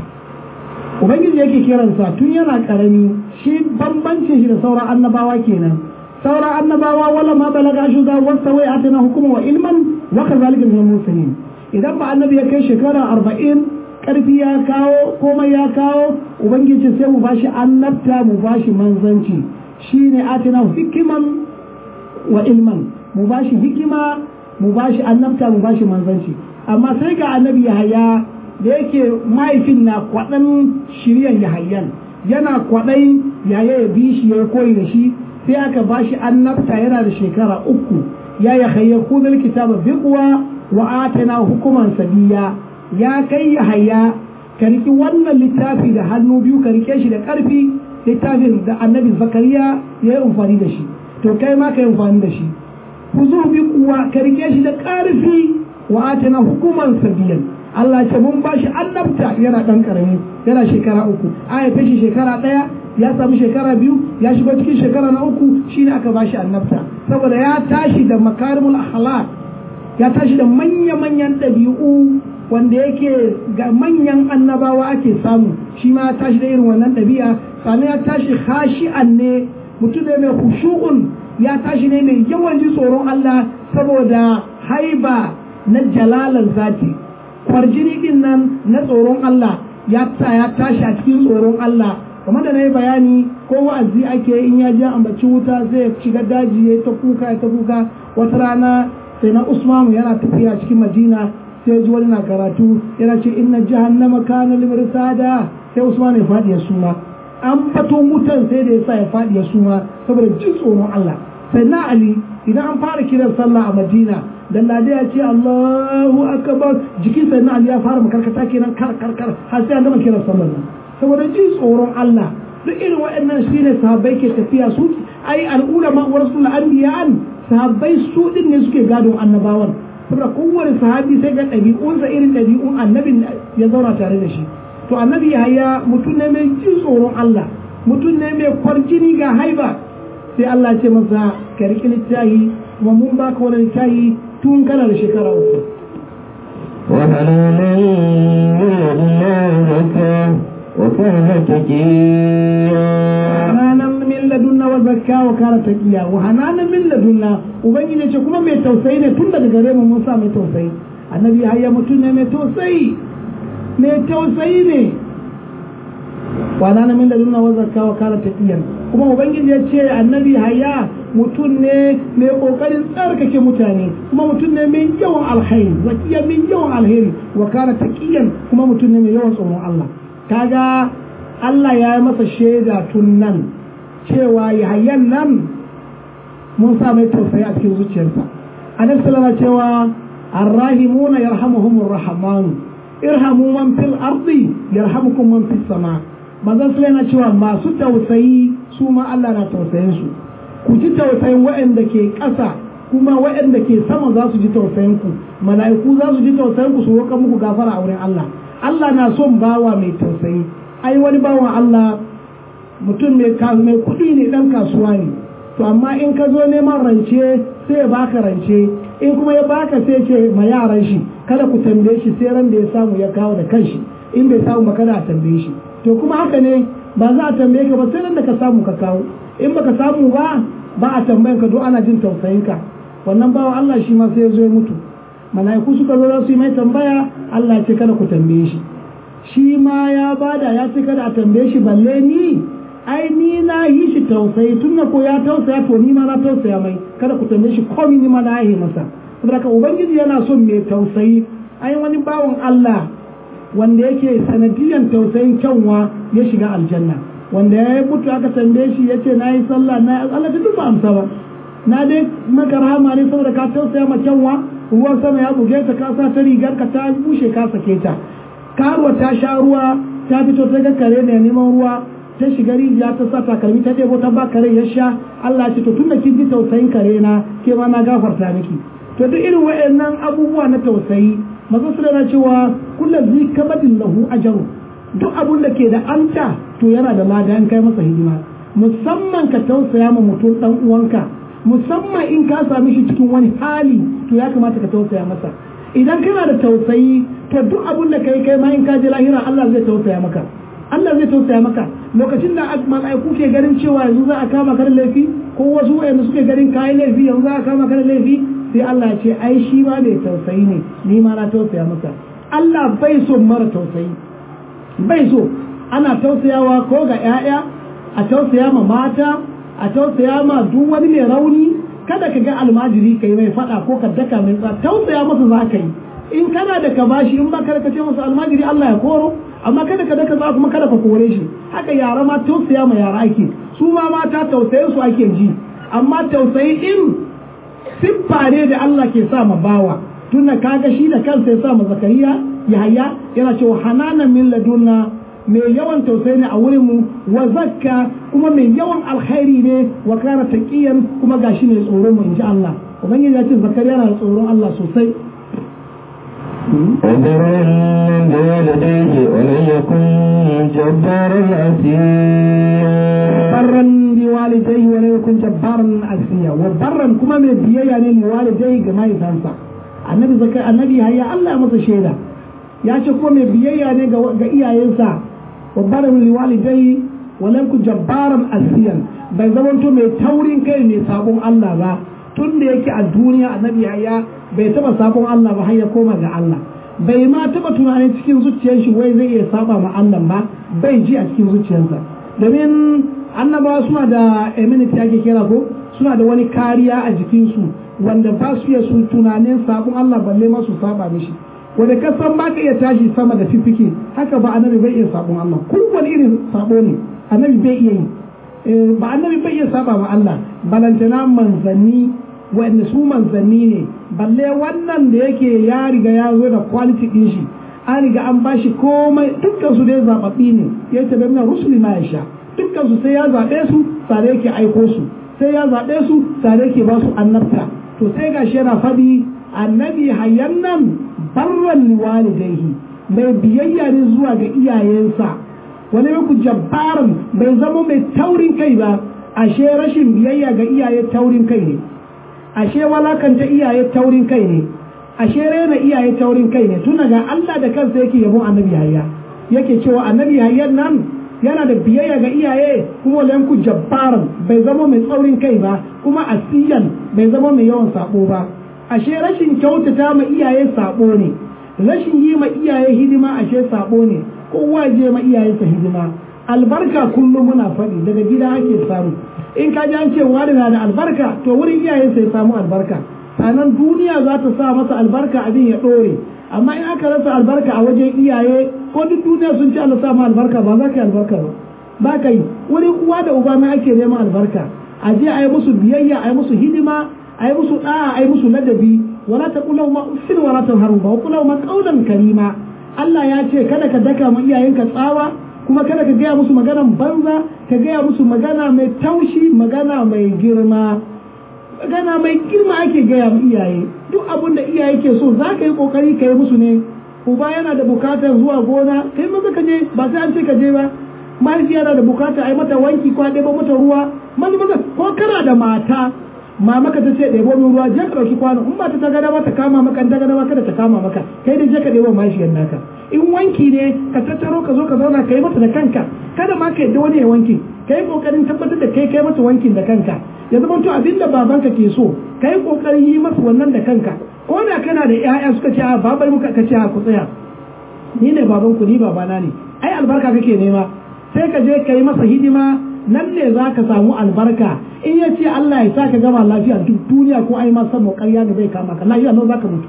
ubangiji yake kiransa tun yana karami shi bambancin shi da sauran annabawa kenan sauran annabawa wala ma balaga shuda wasta wai atana hukuma wa ilman wa kazalika min muslimin idan ba annabi ya kai shekara arba'in karfi ya kawo komai ya kawo ubangiji sai mu bashi annabta mu bashi manzanci shine atina hikiman wa ilman mu bashi hikima mu bashi annabta mu bashi manzanci amma sai ga annabi yahaya da yake mahaifin na kwaɗan shiryan yahayan yana kwaɗai yaya ya bi shi ya koyi da shi sai aka bashi annabta yana da shekara uku ya yahaya kudin kitaba biqwa wa atana hukuman sabiya ya kai yahaya ka riki wannan littafi da hannu biyu ka rike shi da ƙarfi littafin da annabi zakariya ya yi amfani da shi to kai ma ka yi amfani da shi ku zo bi kuwa ka rike shi da ƙarfi wa atana hukuman sabiyan Allah ce mun bashi annabta yana ɗan ƙarami yana shekara uku an haife shi shekara ɗaya ya samu shekara biyu ya shigo cikin shekara na uku shine aka bashi annabta saboda ya tashi da makarimul akhlaq ya tashi da manya-manyan ɗabi'u wanda yake ga manyan annabawa ake samu shi ma ya tashi da irin wannan ɗabi'a sannan ya tashi khashi'an ne mutum ne mai khushu'un ya tashi ne mai yawan ji tsoron Allah saboda haiba na jalalar zati kwarjini din nan na tsoron Allah ya ta ya tashi a cikin tsoron Allah kamar da na yi bayani ko wa'azi ake in ya je ambaci wuta zai shiga daji ya ta kuka ya ta kuka wata rana sai na Usmanu yana tafiya cikin Madina sai ji wani na karatu yana ce inna jahannama kana limirsada sai Usman ya faɗi ya suma an fato wutan sai da yasa ya faɗi ya suma saboda jin tsoron Allah sai na Ali idan an fara kiran sallah a Madina dan lade ya ce Allahu akbar jikin sai na Ali ya fara makarkata kenan kar kar kar har sai an gama kiran sallah nan saboda jin tsoron Allah duk irin waɗannan shine sahabbai ke tafiya su ai al'ulama wa rasul anbiya'an sahabbai su din ne suke gadon annabawan saboda kowane sahabi sai ga ɗabi'unsa irin ɗabi'un annabin ya zauna tare da shi to annabi yahaya mutum ne mai jin tsoron Allah mutum ne mai kwarjini ga haiba sai Allah ce masa ka riƙi littahi kuma mun baka wani littahi tun kana da shekara uku وحنانا من الله زكاه وكان تقيا hananan min ladunna wa zakka wa kana taqiya wa hananan min ladunna ubangiji ce kuma mai tausayi ne tun daga gare mu mun sa mai tausayi annabi hayya mutum ne mai tausayi mai tausayi ne wa hananan min ladunna wa zakka wa kana taqiya kuma ubangiji ya ce annabi hayya mutum ne mai kokarin tsarkake mutane kuma mutum ne mai yawan alkhairi zakiya mai yawan alheri wa kana taqiyan kuma mutum ne mai yawan tsoron Allah kaga Allah ya yi masa shaida tun nan cewa yayan nan mun sa mai tausayi a cikin zuciyarsa annabi sallallahu cewa arrahimuna yarhamuhumur rahman irhamu man fil ardi yarhamukum man fis sama manzon sallallahu alaihi cewa masu tausayi su ma Allah na tausayin su ku ji tausayin waɗanda ke ƙasa kuma waɗanda ke sama za su ji tausayin ku mala'iku za su ji tausayin ku su roƙa muku gafara a wurin Allah Allah na son bawa mai tausayi ai wani bawan Allah mutum mai mai kuɗi ne ɗan kasuwa ne to amma in ka zo neman rance sai ya baka rance in kuma ya baka sai ce ma yaran shi kada ku tambaye shi sai ran da ya samu ya kawo da kanshi in bai samu ba kada a tambaye shi to kuma haka ne ba za a tambaye ka ba sai ran da ka samu ka kawo in baka samu ba ba a tambayan ka don ana jin tausayin ka wannan bawan Allah shi ma sai ya zo ya mutu mala'iku suka zo za su yi mai tambaya Allah ya ce kada ku tambaye shi shi ma ya bada ya ce kada a tambaye shi balle ni ai ni na yi shi tausayi tun da ko ya tausaya to ni ma na tausaya mai kada ku tambaye shi komai ni ma na yi masa saboda ka ubangiji yana son mai tausayi ai wani bawan Allah wanda yake sanadiyan tausayin kyanwa ya shiga aljanna wanda ya mutu aka tambaye shi ya ce na yi sallah na Allah ta duba amsa ba na dai maka rahama ne saboda ka tausaya ma kyanwa ruwan sama ya buge ta ka sa ta rigar ka ta bushe ka sake ta karuwa ta sha ruwa ta fito ta ga kare ne neman ruwa ta shiga rijiya ta sa takalmi ta ɗebo ta ba kare ya sha Allah ce to tunda kin ji tausayin kare na ke ma na gafarta miki to duk irin wayannan abubuwa na tausayi maza su na cewa kullum zai kamadin lahu ajaru duk abun da ke da anta to yana da lada in kai masa hidima musamman ka tausaya ma mutum dan uwanka musamman in ka sami shi cikin wani hali to ya kamata ka tausaya masa idan kana da tausayi to duk abun da kai kai ma in ka je lahira Allah zai tausaya maka Allah zai tausaya maka lokacin da mala'iku ke ganin cewa yanzu za a kama ka da laifi ko wasu wayanda suke ganin kayan laifi yanzu za a kama ka da laifi sai Allah ya ce ai shi ma mai tausayi ne ni ma na tausaya masa Allah bai so mara tausayi bai so ana tausayawa ko ga 'ya'ya a tausaya ma mata a tausaya ma duk wani mai rauni kada ka ga almajiri kai mai fada ko ka daka mai tsa tausaya masa za ka yi in kana da ka bashi in ba kada ka ce masa almajiri Allah ya koro amma kada ka daka za kuma kada ka kore shi haka yara ma tausaya ma yara ake su ma mata tausayin su ake ji amma tausayi din siffa ne da Allah ke sa ma bawa tunda kaga shi da kansa ya sa ma zakariya yahaya yana cewa hananan min ladunna mai yawan tausayi ne a wurin mu wa zakka kuma mai yawan alkhairi ne wa kana taqiyan kuma gashi ne tsoron mu inji Allah ubangiji ya ce zakariya na tsoron Allah sosai وبرا بوالديه ولم يكن جبارا عسيا barran bi walidai wa la yakun jabbaran asiya wa barran kuma mai biyayya ne li walidai ga mahaifansa annabi zakar annabi hayya Allah ya masa shaida ya ce kuma mai biyayya ne ga iyayensa wa barran li walidai wa la yakun jabbaran asiyan bai zamanto mai taurin kai mai sabon Allah ba tun da yake a duniya annabi hayya bai taba sabon Allah ba har ya koma ga Allah bai ma taba tunanin cikin zuciyar shi wai zai iya saba ma Allah ba bai ji a cikin zuciyarsa domin annabawa suna da immunity ake kira ko suna da wani kariya a jikinsu wanda ba su iya su tunanin sabon Allah balle ma su saba mishi wanda ka san ba ka iya tashi sama da fifike haka ba annabi bai iya sabon Allah kowane irin sabo ne annabi bai iya yi ba annabi bai iya saba ma Allah balantana manzanni wanda su manzanni ne balle wannan da yake ya riga ya zo da quality din shi an riga an bashi komai dukkan su dai zababbi ne ya tabi mina rusuli ma ya sha dukkan su sai ya zaɓe su tare yake aiko su sai ya zaɓe su tare yake ba su annabta to sai gashi yana faɗi annabi hayyan nan barran liwalidaihi mai biyayya ne zuwa ga iyayensa wani ku jabbaran bai zama mai taurin kai ba ashe rashin biyayya ga iyaye taurin kai ne ashe walakanta iyaye taurin kai ne ashe rena iyaye taurin kai ne tuna ga Allah da kansa yake yabon annabi hayya yake cewa annabi hayyan nan yana da biyayya ga iyaye kuma lanku jabbaran bai zama mai tsaurin kai ba kuma asiyan bai zama mai yawan sabo ba ashe rashin kyautata ma iyaye sabo ne rashin yi ma iyaye hidima ashe sabo ne kowa je ma iyayensa hidima albarka kullum muna faɗi daga gida ake samu in ka ji an ce wani na da albarka to wurin iyayensa ya samu albarka sannan duniya za ta sa masa albarka abin ya ɗore amma in aka rasa albarka a wajen iyaye ko duk duniya sun ci Allah sa ma albarka ba za ka yi albarka ba ba ka yi wurin uwa da uba na ake neman albarka a je a yi musu biyayya a yi musu hidima a yi musu da'a a yi musu ladabi wala ta kula ma uffin wala ta haru ba kula ma kaulan karima Allah ya ce kada ka daka ma iyayenka tsawa kuma kada ka gaya musu maganan banza ka gaya musu magana mai taushi magana mai girma magana mai girma ake gaya ma iyaye duk abin da iyaye ke so za ka yi kokari ka yi musu ne uba yana da bukatar zuwa gona kai maza ka je ba sai an ce ka je ba mahaifiya yana da bukatar a yi mata wanki ko a ɗebo mata ruwa maza maza ko kana da mata mama ka ta ce ɗebo min ruwa je ka ɗauki kwano in ba ta ta gada ba ta kama maka ta gada ba kada ta kama maka kai dai je ka ɗebo mahaifiyar naka in wanki ne ka tattaro ka zo ka zauna ka yi mata da kanka kada ma ka yadda wani ya wanki ka yi ƙoƙarin tabbatar da kai kai mata wankin da kanka ya zama to abin da babanka ke so ka yi ƙoƙarin yi masa wannan da kanka ko da kana da ƴaƴa suka ce a babar muka ka ce a ku tsaya ni ne baban ku ni babana ne ai albarka kake nema sai ka je ka yi masa hidima nan ne za ka samu albarka in ya ce Allah ya sa ka gama lafiya duk duniya ko ai ma san mu ƙarya ne bai kama ka lafiya nan za ka mutu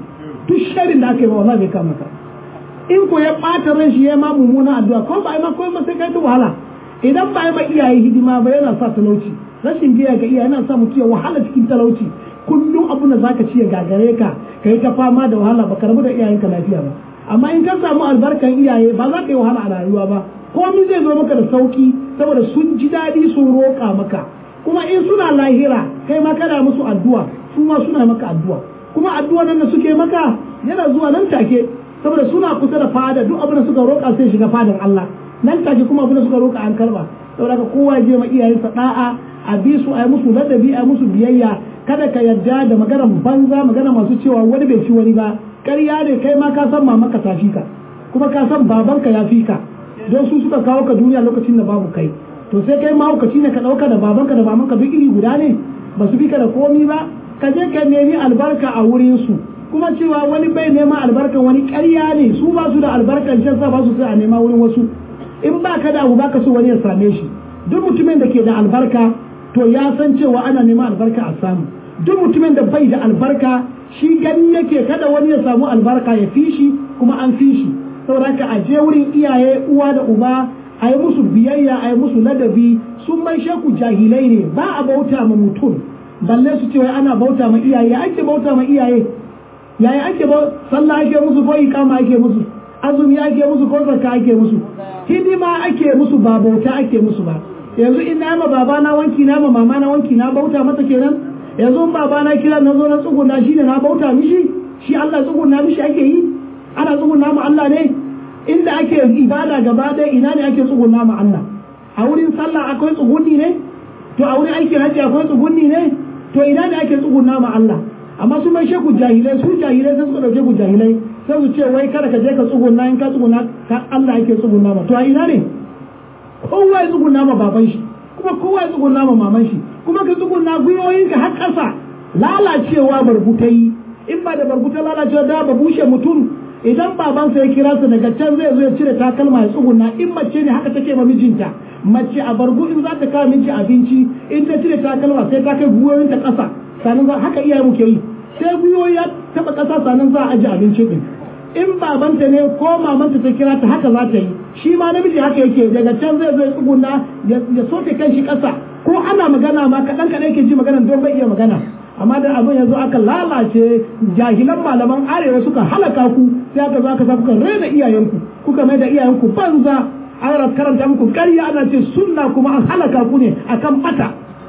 duk sharin da aka yi ba bai kama ka in ko ya ɓata ran shi ya ma mummuna addu'a ko ba ma ko ma sai kai ta wahala idan ba ma iyaye hidima ba yana sa talauci rashin biya ga iyaye yana sa mutum ya wahala cikin talauci kullum abu da zaka ci ya gagare ka kai ta fama da wahala ba karbu da iyayenka lafiya ba amma in ka samu albarkan iyaye ba za ka yi wahala a rayuwa ba komai zai zo maka da sauki saboda sun ji daɗi sun roƙa maka kuma in suna lahira kai ma kana musu addu'a su ma suna maka addu'a kuma addu'a nan da suke maka yana zuwa nan take saboda suna kusa da fada duk abin da suka roƙa sai shiga fadan Allah nan take kuma abin da suka roƙa an karba saboda ka kowa je ma iyayensa da'a a bi su a yi musu ladabi a yi musu biyayya kada ka yarda da maganar banza magana masu cewa wani bai fi wani ba ƙarya ne kai ma ka san mamanka ta fi ka kuma ka san babanka ya fi ka don su suka kawo ka duniya lokacin da babu kai to sai kai mahaukaci ne ka ɗauka da babanka da mamanka duk iri guda ne ba su fi ka da komi ba ka je ka nemi albarka a wurin su kuma cewa wani bai neman albarkan wani ƙarya ne su ba su da albarkan can sa ba su sai a nema wurin wasu in ba ka da abu ba ka so wani ya same shi duk mutumin da ke da albarka to ya san cewa ana neman albarka a samu duk mutumin da bai da albarka shi gani yake kada wani ya samu albarka ya fi shi kuma an fi shi saboda ka a je wurin iyaye uwa da uba a yi musu biyayya a yi musu ladabi sun mai sheku jahilai ne ba a bauta ma mutum balle su cewa ana bauta ma iyaye ake bauta ma iyaye yaya ake ba sallah ake musu ko ikama ake musu azumi ake musu ko zakka ake musu hidima ake musu ba bauta ake musu ba yanzu in na ma baba na wanki na ma mama na wanki na bauta masa kenan yanzu in baba na kira na zo na tsuguna shi ne na bauta mishi shi Allah tsuguna mishi ake yi ana tsuguna ma Allah ne inda ake ibada gaba ɗaya ina ne ake tsuguna ma Allah a wurin sallah akwai tsugunni ne to a wurin aikin hajji akwai tsugunni ne to ina ne ake tsuguna ma Allah amma su mai sheku jahilai su jahilai sai suka dauke ku jahilai sai su ce wai kada ka je ka tsuguna in ka tsuguna ka Allah yake tsuguna ma to a ina ne kowa ya tsuguna ma baban shi kuma kowa ya tsuguna ma maman shi kuma ka tsuguna gwiwoyinka har ƙasa lalacewa barbutai in ba da barbuta lalacewa da ba bushe mutum idan babansa ya kira su daga can zai zo ya cire takalma ya tsuguna in mace ne haka take ma mijinta mace a bargu in za ta kawo miji abinci in ta cire takalma sai ta kai gwiwoyinta ƙasa sannan za haka iyaye muke yi sai gwiwoyi ya taɓa ƙasa sannan za a aje abinci din in babanta ne ko mamanta ta kira ta haka za ta yi shi ma namiji haka yake daga can zai zo ya tsuguna ya soke kan shi ƙasa ko ana magana ma kaɗan kaɗan yake ji magana don bai iya magana amma da abin yanzu aka lalace jahilan malaman arewa suka halaka ku sai aka zo aka sa kuka rena iyayenku kuka mai da iyayenku banza ana karanta muku ƙarya ana ce sunna kuma an halaka ku ne akan bata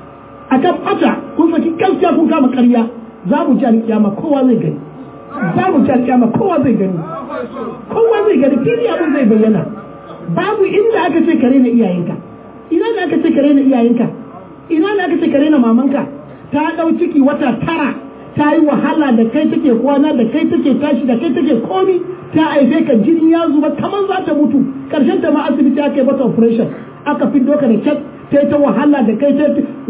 akan bata kun saki gaskiya kun kama ƙarya za mu ji alƙiyama kowa zai gani za mu ji alƙiyama kowa zai gani kowa zai gani fili abin zai bayyana babu inda aka ce ka rena iyayenka ina ne aka ce ka rena iyayenka ina ne aka ce ka rena mamanka ta ɗau ciki wata tara ta yi wahala da kai take kwana da kai take tashi da kai take komi ta aife ka jini ya zuba kamar za ta mutu karshen ta ma asibiti aka yi mata operation aka fiddo ka da kyat ta yi ta wahala da kai ta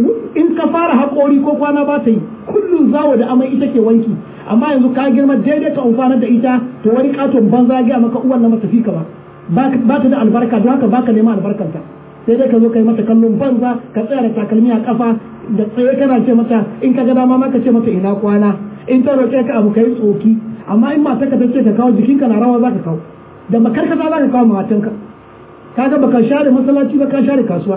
in ka fara haƙori ko kwana ba ta yi kullum zawo da amai ita ke wanki amma yanzu ka girma daidai ka amfanar da ita to wani katon banza ya maka uwan na mata fika ba ba ta da albarka don haka baka neman albarkanta sai dai ka zo ka yi mata kallon banza ka tsaya da takalmi a kafa da tsaye kana ce mata in ka ga dama ma ka ce mata ina kwana in ta roƙe ka abu kai tsoki amma in mata ka tace ka kawo jikinka na rawa za ka kawo da makarkata za ka kawo matanka kaga baka share masallaci ba ka share kasuwa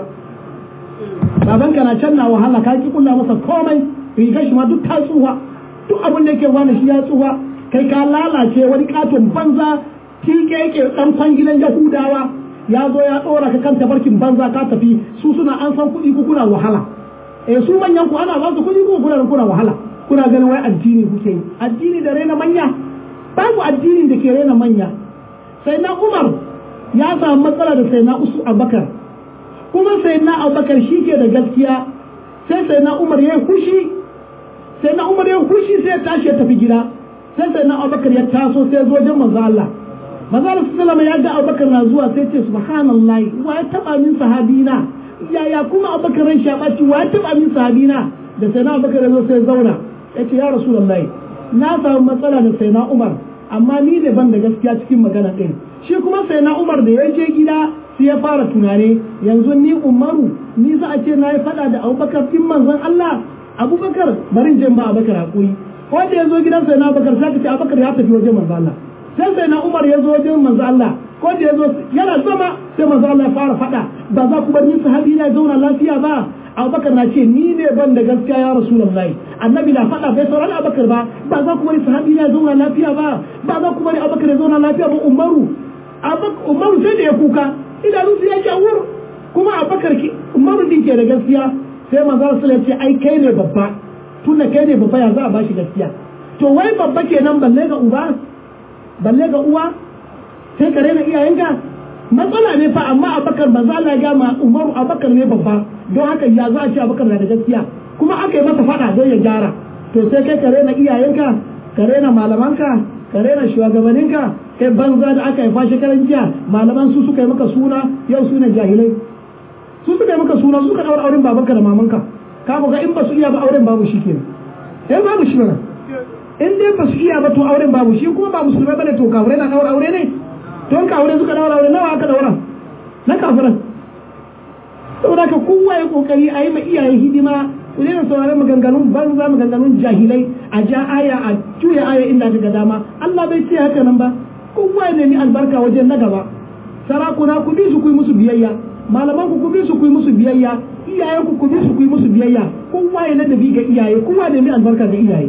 babanka na can na wahala ka ki kulla masa komai rigar shi ma duk ta tsuwa duk abin da yake wani shi ya tsuwa kai ka lalace wani katon banza tike yake dan kwangilan yahudawa ya zo ya ɗora ka kan tabarkin banza ka tafi su suna an san kuɗi ku kuna wahala eh su manyan ku ana ba su kuɗi ku kuna kuna wahala kuna ganin wai addini kuke yi addini da rena manya babu addinin da ke rena manya sai na Umar ya samu matsala da sai na Usu Abakar kuma sai na Abakar shi ke da gaskiya sai sai na Umar ya kushi sai na Umar ya kushi sai ya tashi ya tafi gida sai sai na Abakar ya taso sai zo wajen manzo Allah maza da sallama ya ga abubakar na zuwa sai ce subhanallah wa ya taba min sahabina yaya kuma abubakar ran shabaci wa ya taba min sahabina da sai na abubakar ya zo sai zauna ya ce ya rasulullahi na samu matsala da sai na umar amma ni ne ban da gaskiya cikin magana ɗin shi kuma sai na umar da ya je gida sai ya fara tunane yanzu ni umaru ni za a ce na yi faɗa da abubakar fin manzon allah abubakar barin jin ba abubakar hakuri wanda ya zo gidan sai na bakar sai ka ce abakar ya tafi wajen manzo Allah sai sai na umar ya zo wajen manzo Allah ko da ya zo yana zama sai manzo Allah ya fara faɗa ba za ku bar ni sahabi na zauna lafiya ba abubakar na ce ni ne ban da gaskiya ya rasulullahi annabi na faɗa bai saurari abubakar ba ba za ku bari sahabi na zauna lafiya ba ba za ku bari abubakar ya zauna lafiya ba umaru umaru sai da ya kuka idanunsu ya jawur kuma abubakar ki umaru din ke da gaskiya sai manzo Allah ya ce ai kai ne babba tunda kai ne babba ya za a bashi gaskiya to wai babba kenan balle ga uba balle ga uwa sai ka rena iyayenka matsala ne fa amma abakar ba za a ga ma umaru abakar ne babba don haka ya za a ce abakar na da gaskiya kuma aka yi masa fada don ya gyara to sai kai ka rena iyayenka ka rena malamanka ka rena shugabanninka kai banza da aka haifa shekaran jiya malaman su suka yi maka suna yau su ne jahilai su suka yi maka suna suka daura auren babanka da mamanka ka ga in ba su iya ba auren babu shi kenan eh babu shi ba in dai ba su iya ba to auren babu shi kuma ba musulmai bane to kafirai na daura aure ne to kafirai suka daura aure nawa aka daura na kafiran saboda ka kowa ya kokari a yi ma iyaye hidima ku daina sauraron maganganun banza maganganun jahilai a ja aya a juya aya inda ga dama Allah bai ce haka nan ba kowa ya nemi albarka wajen na gaba sarakuna ku bi su ku yi musu biyayya malaman ku ku bi su ku yi musu biyayya iyayen ku ku bi su ku yi musu biyayya kowa ya ladabi ga iyaye kowa ya nemi albarka ga iyaye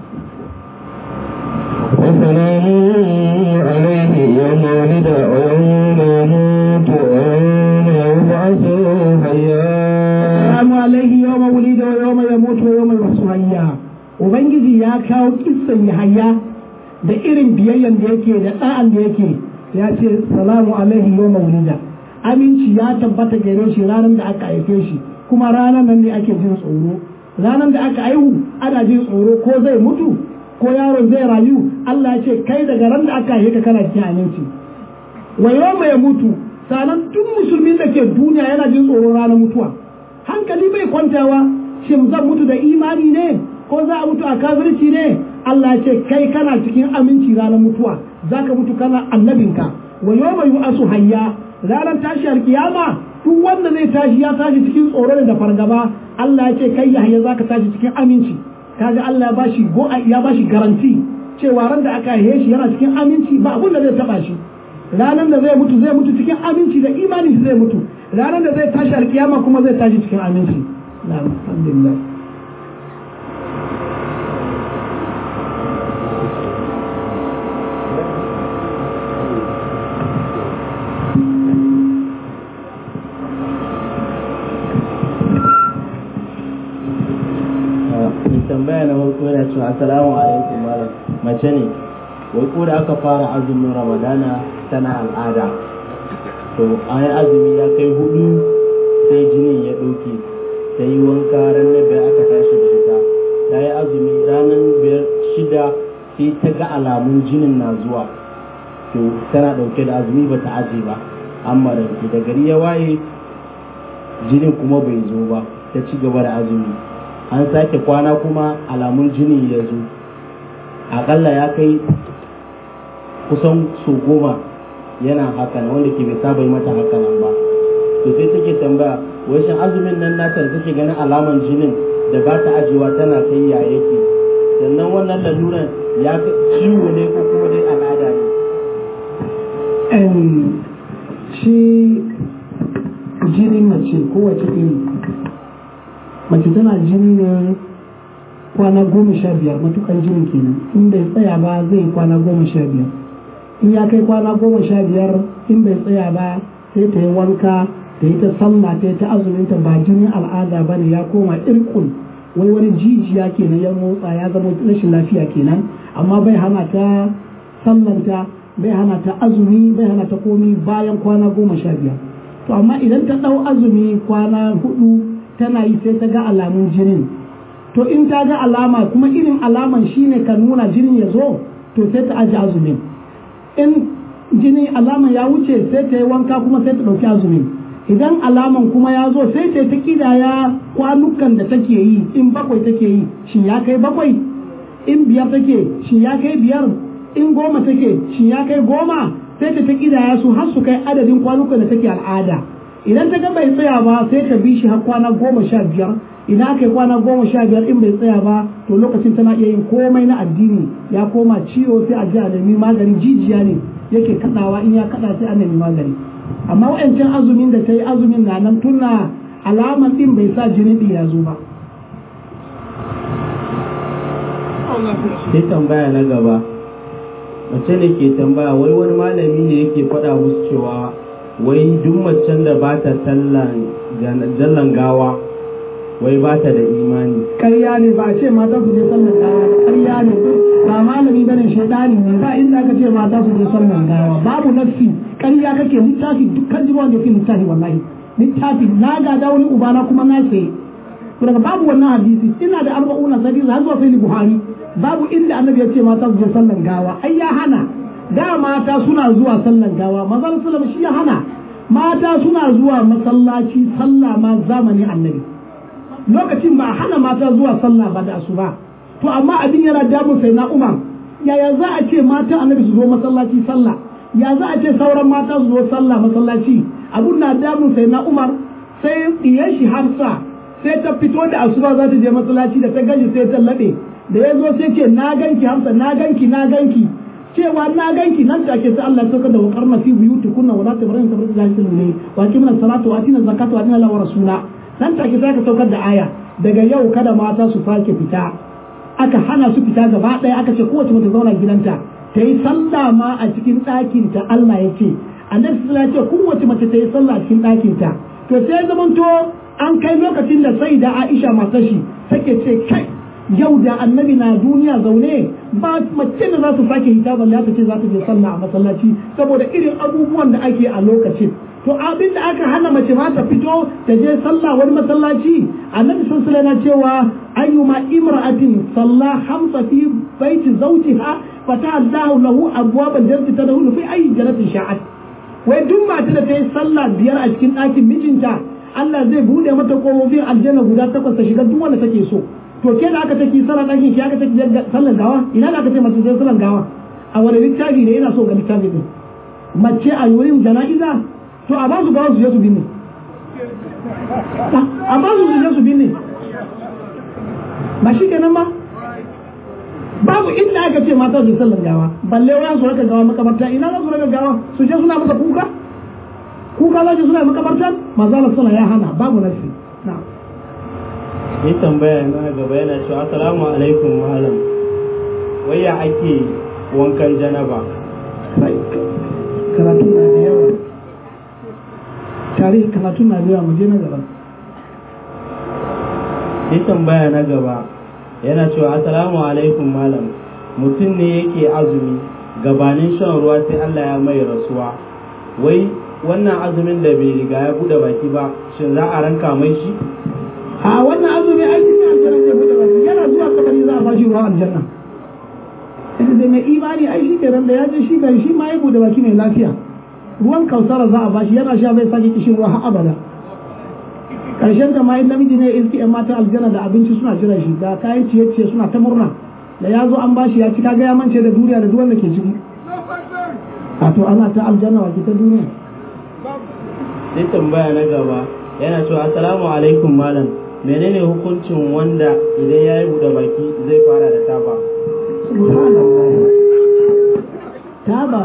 وسلام عليه يوم ولد ويوم يموت ويوم يبعث حيا Assalamu alaihi yawma wulida wa yawma yamutu wa yawma yub'athu hayya Ubangiji ya kawo kissan Yahaya da irin biyayyan da yake da da'an da yake ya ce salamu alaihi yawma wulida aminci ya tabbata gare shi ranar da aka haife shi kuma ranar nan ne ake jin tsoro ranar da aka aihu ana jin tsoro ko zai mutu ko yaron zai rayu Allah ya ce kai daga ran da aka haife ka kana cikin aminci wa yawma ya mutu sanan duk musulmin da ke duniya yana jin tsoron ranar mutuwa hankali bai kwantawa shin zan mutu da imani ne ko za a mutu a kafirci ne Allah ya ce kai kana cikin aminci ranar mutuwa zaka mutu kana annabinka wa yawma yu'asu hayya ranar tashi alkiyama duk wanda zai tashi ya tashi cikin tsoro da fargaba Allah ya ce kai Yahya zaka tashi cikin aminci kaga Allah ya bashi go ya bashi garanti cewa ran da aka haife shi yana cikin aminci ba abun da zai taba shi ranar da zai mutu zai mutu cikin aminci da imani zai mutu ranar da zai tashi alkiyama kuma zai tashi cikin aminci na'am alhamdulillah tambaya na farko yana cewa assalamu alaikum malam mace ne wai ko da aka fara azumin ramadana tana al'ada to an azumi ya kai hudu sai jinin ya ɗauke ta yi wanka ranar biyar aka tashi da ita ta yi azumi ranar biyar shida sai ta ga alamun jinin na zuwa to tana ɗauke da azumi ba ta aje ba amma da da gari ya waye jinin kuma bai zo ba ta ci gaba da azumi an sake kwana kuma alamun jini ya zo akalla ya kai kusan su goma yana haka wanda ke bai saba yi mata haka nan ba to sai take tambaya wai shin azumin nan nata da take ganin alaman jinin da ba ta ajiyewa tana kai ya yake sannan wannan laluran ya ciwo ne ko kuma dai al'ada ne shi jinin mace kowace iri mace tana jini ne kwana goma sha biyar matukan jinin kenan in bai tsaya ba zai kwana goma sha biyar in ya kai kwana goma sha biyar in bai tsaya ba sai ta yi wanka ta yi ta sallah ta yi ta azuminta ba jinin al'ada ba ne ya koma irkun wai wani jijiya kenan ya motsa ya zama rashin lafiya kenan amma bai hana ta sallanta bai hana ta azumi bai hana ta komi bayan kwana goma sha biyar to amma idan ta ɗau azumi kwana hudu tana yi sai ta ga alamun jinin to in ta ga alama kuma irin alaman shine ka nuna jinin ya zo to sai ta aji azumin in jini alaman ya wuce sai ta yi wanka kuma sai ta ɗauki azumin idan alaman kuma ya zo sai ta ta kidaya kwanukan da take yi in bakwai take yi shin ya kai bakwai in biyar take shin ya kai biyar in goma take shin ya kai goma sai ta ta kidaya su har su kai adadin kwanukan da take al'ada idan ta ga bai tsaya ba sai ta bi shi har kwana goma sha biyar idan aka yi kwana goma sha biyar in bai tsaya ba to to lokacin tana iya yin komai na addini ya koma ciwo sai a je a nemi magani jijiya ne yake kadawa in ya kada sai a nemi magani amma wa'ancan azumin da ta yi azumin na nan tuna alaman din bai sa jini din ya zo ba sai tambaya na gaba mace ne ke tambaya wai wani malami ne yake faɗa musu cewa wai duk macen da ba ta sallan gawa wai ba ta da imani ƙarya ne ba a ce mata su je sallan gawa ba ƙarya ne ba malami bane shaidani ne ba inda aka ce mata su je sallan gawa babu nafsi ƙarya kake littafi dukkan jiba wanda yake littafi wallahi littafi na gada wani ubana kuma na saye to daga babu wannan hadisi ina da arba'una hadisi har zuwa sai buhari babu inda annabi ya ce mata su je sallan gawa ai ya hana da mata suna zuwa sallan gawa manzon sallallahu shi ya hana mata suna zuwa masallaci sallah ma zamanin annabi lokacin ba a hana mata zuwa sallah ba da asuba to amma abin yana damun sai na umar yaya za a ce mata annabi su zo masallaci sallah ya za a ce sauran mata su zo sallah masallaci abun na damun sai na umar sai diyar shi hafsa sai ta fito da asuba za ta je masallaci da ta gaji sai ta laɓe da ya zo sai ce na ganki hafsa na ganki na ganki cewa na ganki nan take sai Allah ya sauka da wakar na fi buyuti kunna wala tabarin tabarin jahilin ne wa kimna salatu wa atina zakatu wa atina la wa rasula nan take sai ka saukar da aya daga yau kada mata su sake fita aka hana su fita gaba ɗaya aka ce kowace mata zauna gidanta ta yi sallah ma a cikin ɗakin ta Allah ya ce annabi sallallahu ya ce kowace mace ta yi sallah a cikin ɗakin ta to sai zamanto an kai lokacin da sai da Aisha matar shi take ce kai yau da annabi na duniya zaune ba mace da za su sake hita balle ta ce za ta je sallah a masallaci saboda irin abubuwan da ake a lokacin to abin da aka hana mace ma ta fito ta je sallah wani masallaci annabi sallallahu alaihi wasallam cewa ayyuma imra'atin salla hamsa fi baiti zawjiha fata Allahu lahu abwabal jannati tadkhulu fi ayi jannatin sha'at wai duk mata da ta yi sallah biyar a cikin ɗakin mijinta Allah zai bude mata kofofin aljanna guda takwas ta shiga duk wanda take so to ke da aka take sallar ɗakin ki aka take sallar gawa ina da aka ce mace sai sallar gawa a wani littafi ne ina so ga littafi din mace a wurin jana'iza to a ba su gawa su je su binne a ba su je su binne ba shi kenan ba babu inda aka ce mata su sallar gawa balle wayan su raka gawa makabarta ina za su raka gawa su je suna masa kuka kuka za su suna makabarta maza suna ya hana babu nasi na'am yi tambaya na gaba yana cewa assalamu alaikum malam wai ya ake wankan janaba karatu na da yawa tarihi karatu na da yawa mu je na gaba yi tambaya na gaba yana cewa assalamu alaikum malam mutum ne yake azumi gabanin shan ruwa sai Allah ya mai rasuwa wai wannan azumin da bai riga ya bude baki ba shin za a ranka mai shi a wannan azumi ai cikin aljanna zai bude baki yana zuwa kabari za a bashi ruwa aljanna ita da mai imani ai shi kenan da ya je shi gari shi ma ya bude baki mai lafiya ruwan kausara za a bashi yana sha bai sake kishin ruwa har abada karshen da ma in namiji ne iski yan matan aljanna da abinci suna jiran shi da kayan ciye-ciye suna ta murna da ya zo an bashi ya ci kaga ya mance da duniya da duwan da ke ciki a to ana ta aljanna wa ta duniya sai tambaya na gaba yana cewa assalamu alaikum malam menene hukuncin wanda idan ya yi buɗe baki zai fara da taba subhanallah taba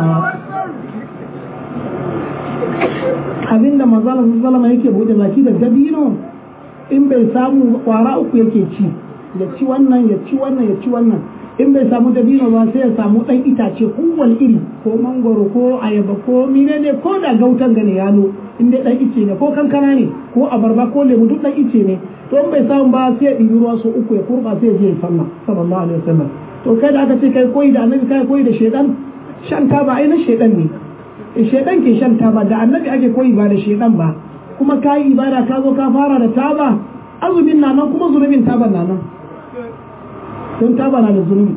abinda manzala sallama yake bude baki da dabino in bai samu kwara uku yake ci ya ci wannan ya ci wannan ya ci wannan in bai samu dabino ba sai ya samu dan itace kowane iri ko mangoro ko ayaba ko menene ko da gautan gane yalo in dai dan ice ne ko kankana ne ko abarba ko lemu duk dan ice ne to in bai samu ba sai ya ɗibi ruwa so uku ya kurba sai ya je ya sallah sallallahu alaihi wasallam to kai da aka ce kai koyi da annabi kai koyi da shedan shan taba ai na shedan ne shedan ke shan taba da annabi ake koyi ba da shedan ba kuma ka yi ibada ka zo ka fara da taba azumin na nan kuma zunubin taban na nan don taba na da zunubi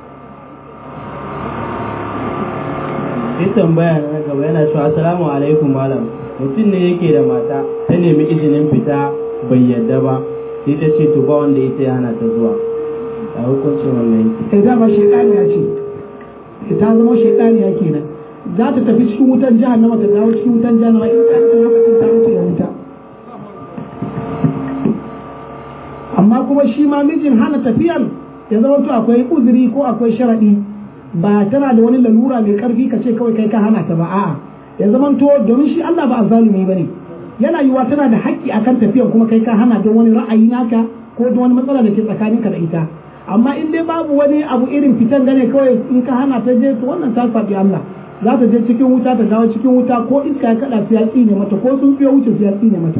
sai tambaya na gaba yana cewa assalamu alaikum malam mutum ne yake da mata ta nemi izinin fita bai yadda ba sai ta ce to ba wanda ita yana ta zuwa a hukuncin wannan yake sai dama shekaniya ce ta zama shekaniya kenan za ta tafi cikin wutan jahannama ta dawo cikin wutan jahannama in ta yi lokacin ta wuce ya wuta amma kuma shi ma mijin hana tafiyan ya zama to akwai uzuri ko akwai sharadi ba tana da wani lalura mai karfi ka ce kawai kai ka hana ta ba a'a ya zama to domin shi Allah ba azzalumi bane yana yiwa tana da haƙƙi akan tafiyan kuma kai ka hana don wani ra'ayi naka ko don wani matsala da ke tsakaninka da ita amma in dai babu wani abu irin fitan gane kawai in ka hana ta je to wannan ta faɗi Allah za ta je cikin wuta ta dawo cikin wuta ko iska ya kaɗa su ya tsine mata ko sun fiye wuce su ya tsine mata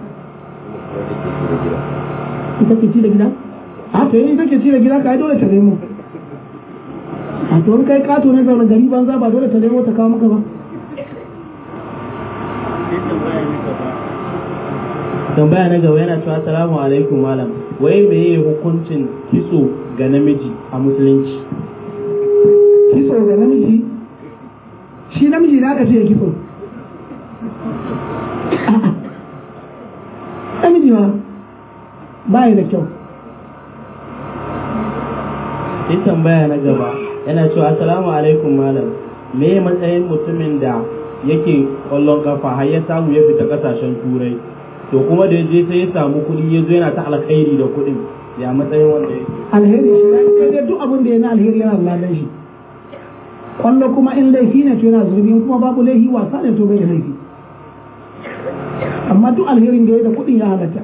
ita ke ci da gida a to ita ke ci da gida ka dole ta nemo a to in kai kato ne zaune gari banza ba dole ta nemo ta kawo maka ba tambaya na gaba yana cewa assalamu alaikum malam wai meye hukuncin kitso ga namiji a musulunci kitso ga namiji shi namiji na aka ce ya kitso namiji ma ba da kyau sai tambaya na gaba yana cewa assalamu alaikum malam me matsayin mutumin da yake kwallon kafa har ya samu ya fita kasashen turai to kuma da je sai ya samu kuɗi ya zo yana ta alkhairi da kuɗin ya matsayin wanda yake alheri shi ya kai dai duk abin da ya na alheri yana da ladan shi kwallo kuma in laifi ne to yana zurbi in kuma babu laifi wasa ne to bai da laifi amma duk alherin da ya da kuɗin ya halatta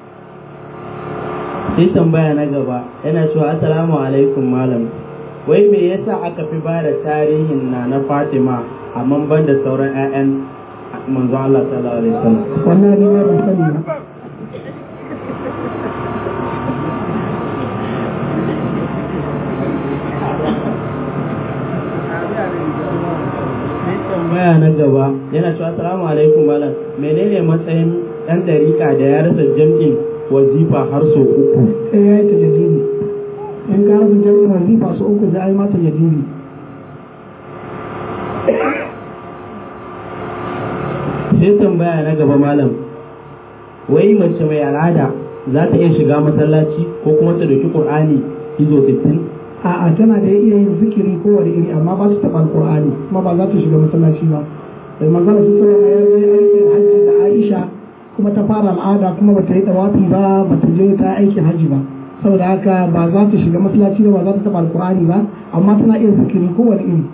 sai tambaya na gaba yana cewa assalamu alaikum malam wai me yasa aka fi ba da tarihin na na fatima amma ban da sauran 'ya'yan manzo Allah sallallahu alaihi wasallam wannan ne ban sani ba tambaya na gaba yana cewa assalamu alaikum malam menene matsayin dan dariƙa da ya rasa jam'in wazifa har sau uku sai ya yi ta jadidi in ka rasa jami'in wazifa su uku sai a yi mata jadidi sai tambaya na gaba malam wai mace mai al'ada za ta iya shiga masallaci ko kuma ta dauki qur'ani izo 60 a'a tana da iya yin zikiri ko wani iri amma ba su taɓa alƙur'ani kuma ba za ta shiga masallaci ba da manzala su sallama ya yi aikin hajji da aisha kuma ta fara al'ada kuma ba ta yi tawafi ba ba ta je ta aikin hajji ba saboda haka ba za ta shiga masallaci ba ba za ta taɓa alƙur'ani ba amma tana iya zikiri ko wani iri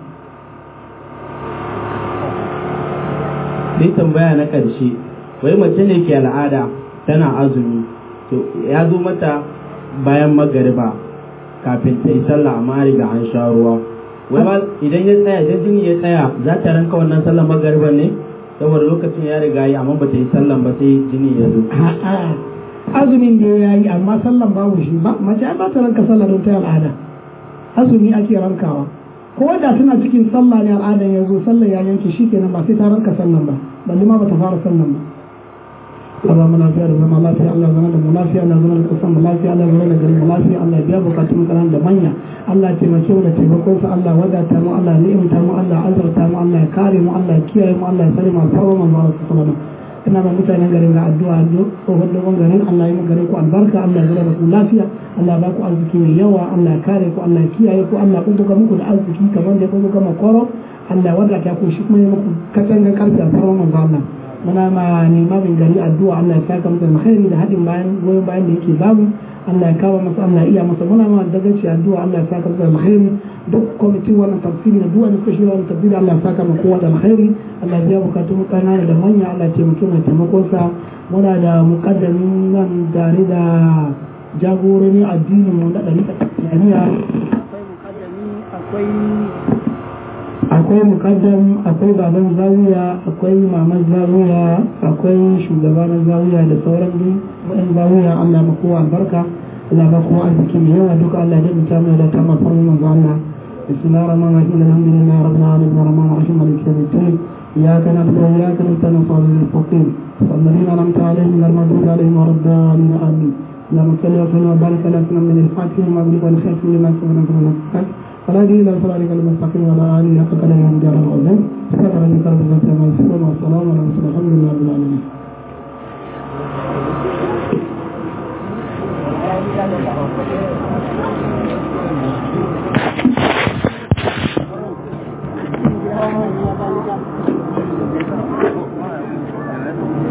sai tambaya na ƙarshe wai mace ne ke al'ada tana azumi to ya zo mata bayan magariba kafin ta yi sallah amma riga an sha ruwa wai ba idan ya tsaya idan jini ya tsaya za ta ranka wannan sallar magariban ne saboda lokacin ya riga yi amma ba ta yi sallan ba sai jini ya zo A'a, azumin da ya yi amma sallan babu shi ba mace ai ba ta ranka sallah don ta yi al'ada azumi ake rankawa ko da tana cikin sallah ne al'adan ya zo sallah ya yanke shi kenan ba sai ta ranka sallan ba balle ma ba ta fara sallan ba Allah mu lafiya da zama lafiya Allah zama da mu lafiya Allah zama da kasan mu lafiya Allah zama da garin mu lafiya Allah biya bukatun karan da manya Allah taimake mu da taimakon sa Allah wadata mu Allah ni'imta mu Allah azurta mu Allah ya kare mu Allah ya kiyaye mu Allah ya sare mu alfarma manzo Allah sallallahu alaihi ina ba mutanen garin ga addu'a tsohon dogon garin Allah ya garin ku albarka Allah ya zama da ku lafiya Allah ya ba ku arziki mai yawa Allah ya kare ku Allah ya kiyaye ku Allah ya buga muku da arziki kamar da ya buga makoro Allah ya wadata ku shi kuma ya muku katangan karfi alfarma manzo Allah muna ma limamin gari addu'a Allah ya saka masa alkhairi da hadin bayan goyon bayan da yake babu Allah ya kawo masa Allah ya iya masa muna ma dagaci addu'a Allah ya saka masa alkhairi duk kwamitin wannan tafsiri da duk wani kashi wannan tafsiri Allah ya saka masa kowa da alkhairi Allah ya biya bukatun mu kanana da manya Allah ya taimake mu taimakon sa muna da muqaddamin nan tare da jagororin addinin mu da ɗari jami'a akwai muqaddami akwai akwai mukaddam akwai baban zawiya akwai maman zawiya akwai shugaba na zawiya da sauran duk wa'in zawiya Allah ba kowa albarka Allah ba kowa arziki mai yawa duka Allah ya dinta mai da ta mafar manzo Allah bismillahir rahmanir rahim alhamdulillahi rabbil alamin arrahmanir rahim maliki yawmiddin إياك نعبد وإياك نستعين صراط المستقيم والذين أنعمت عليهم غير المغضوب عليهم ولا الضالين آمين اللهم صل وسلم وبارك على سيدنا من الفاتح لما أغلق والخاتم لما سبق من فلا دين إلا صراطك المستقيم ولا آله حق قدره ومجال العظيم سبحان ربك رب العزة عما يصفون والسلام على المرسلين الحمد لله رب العالمين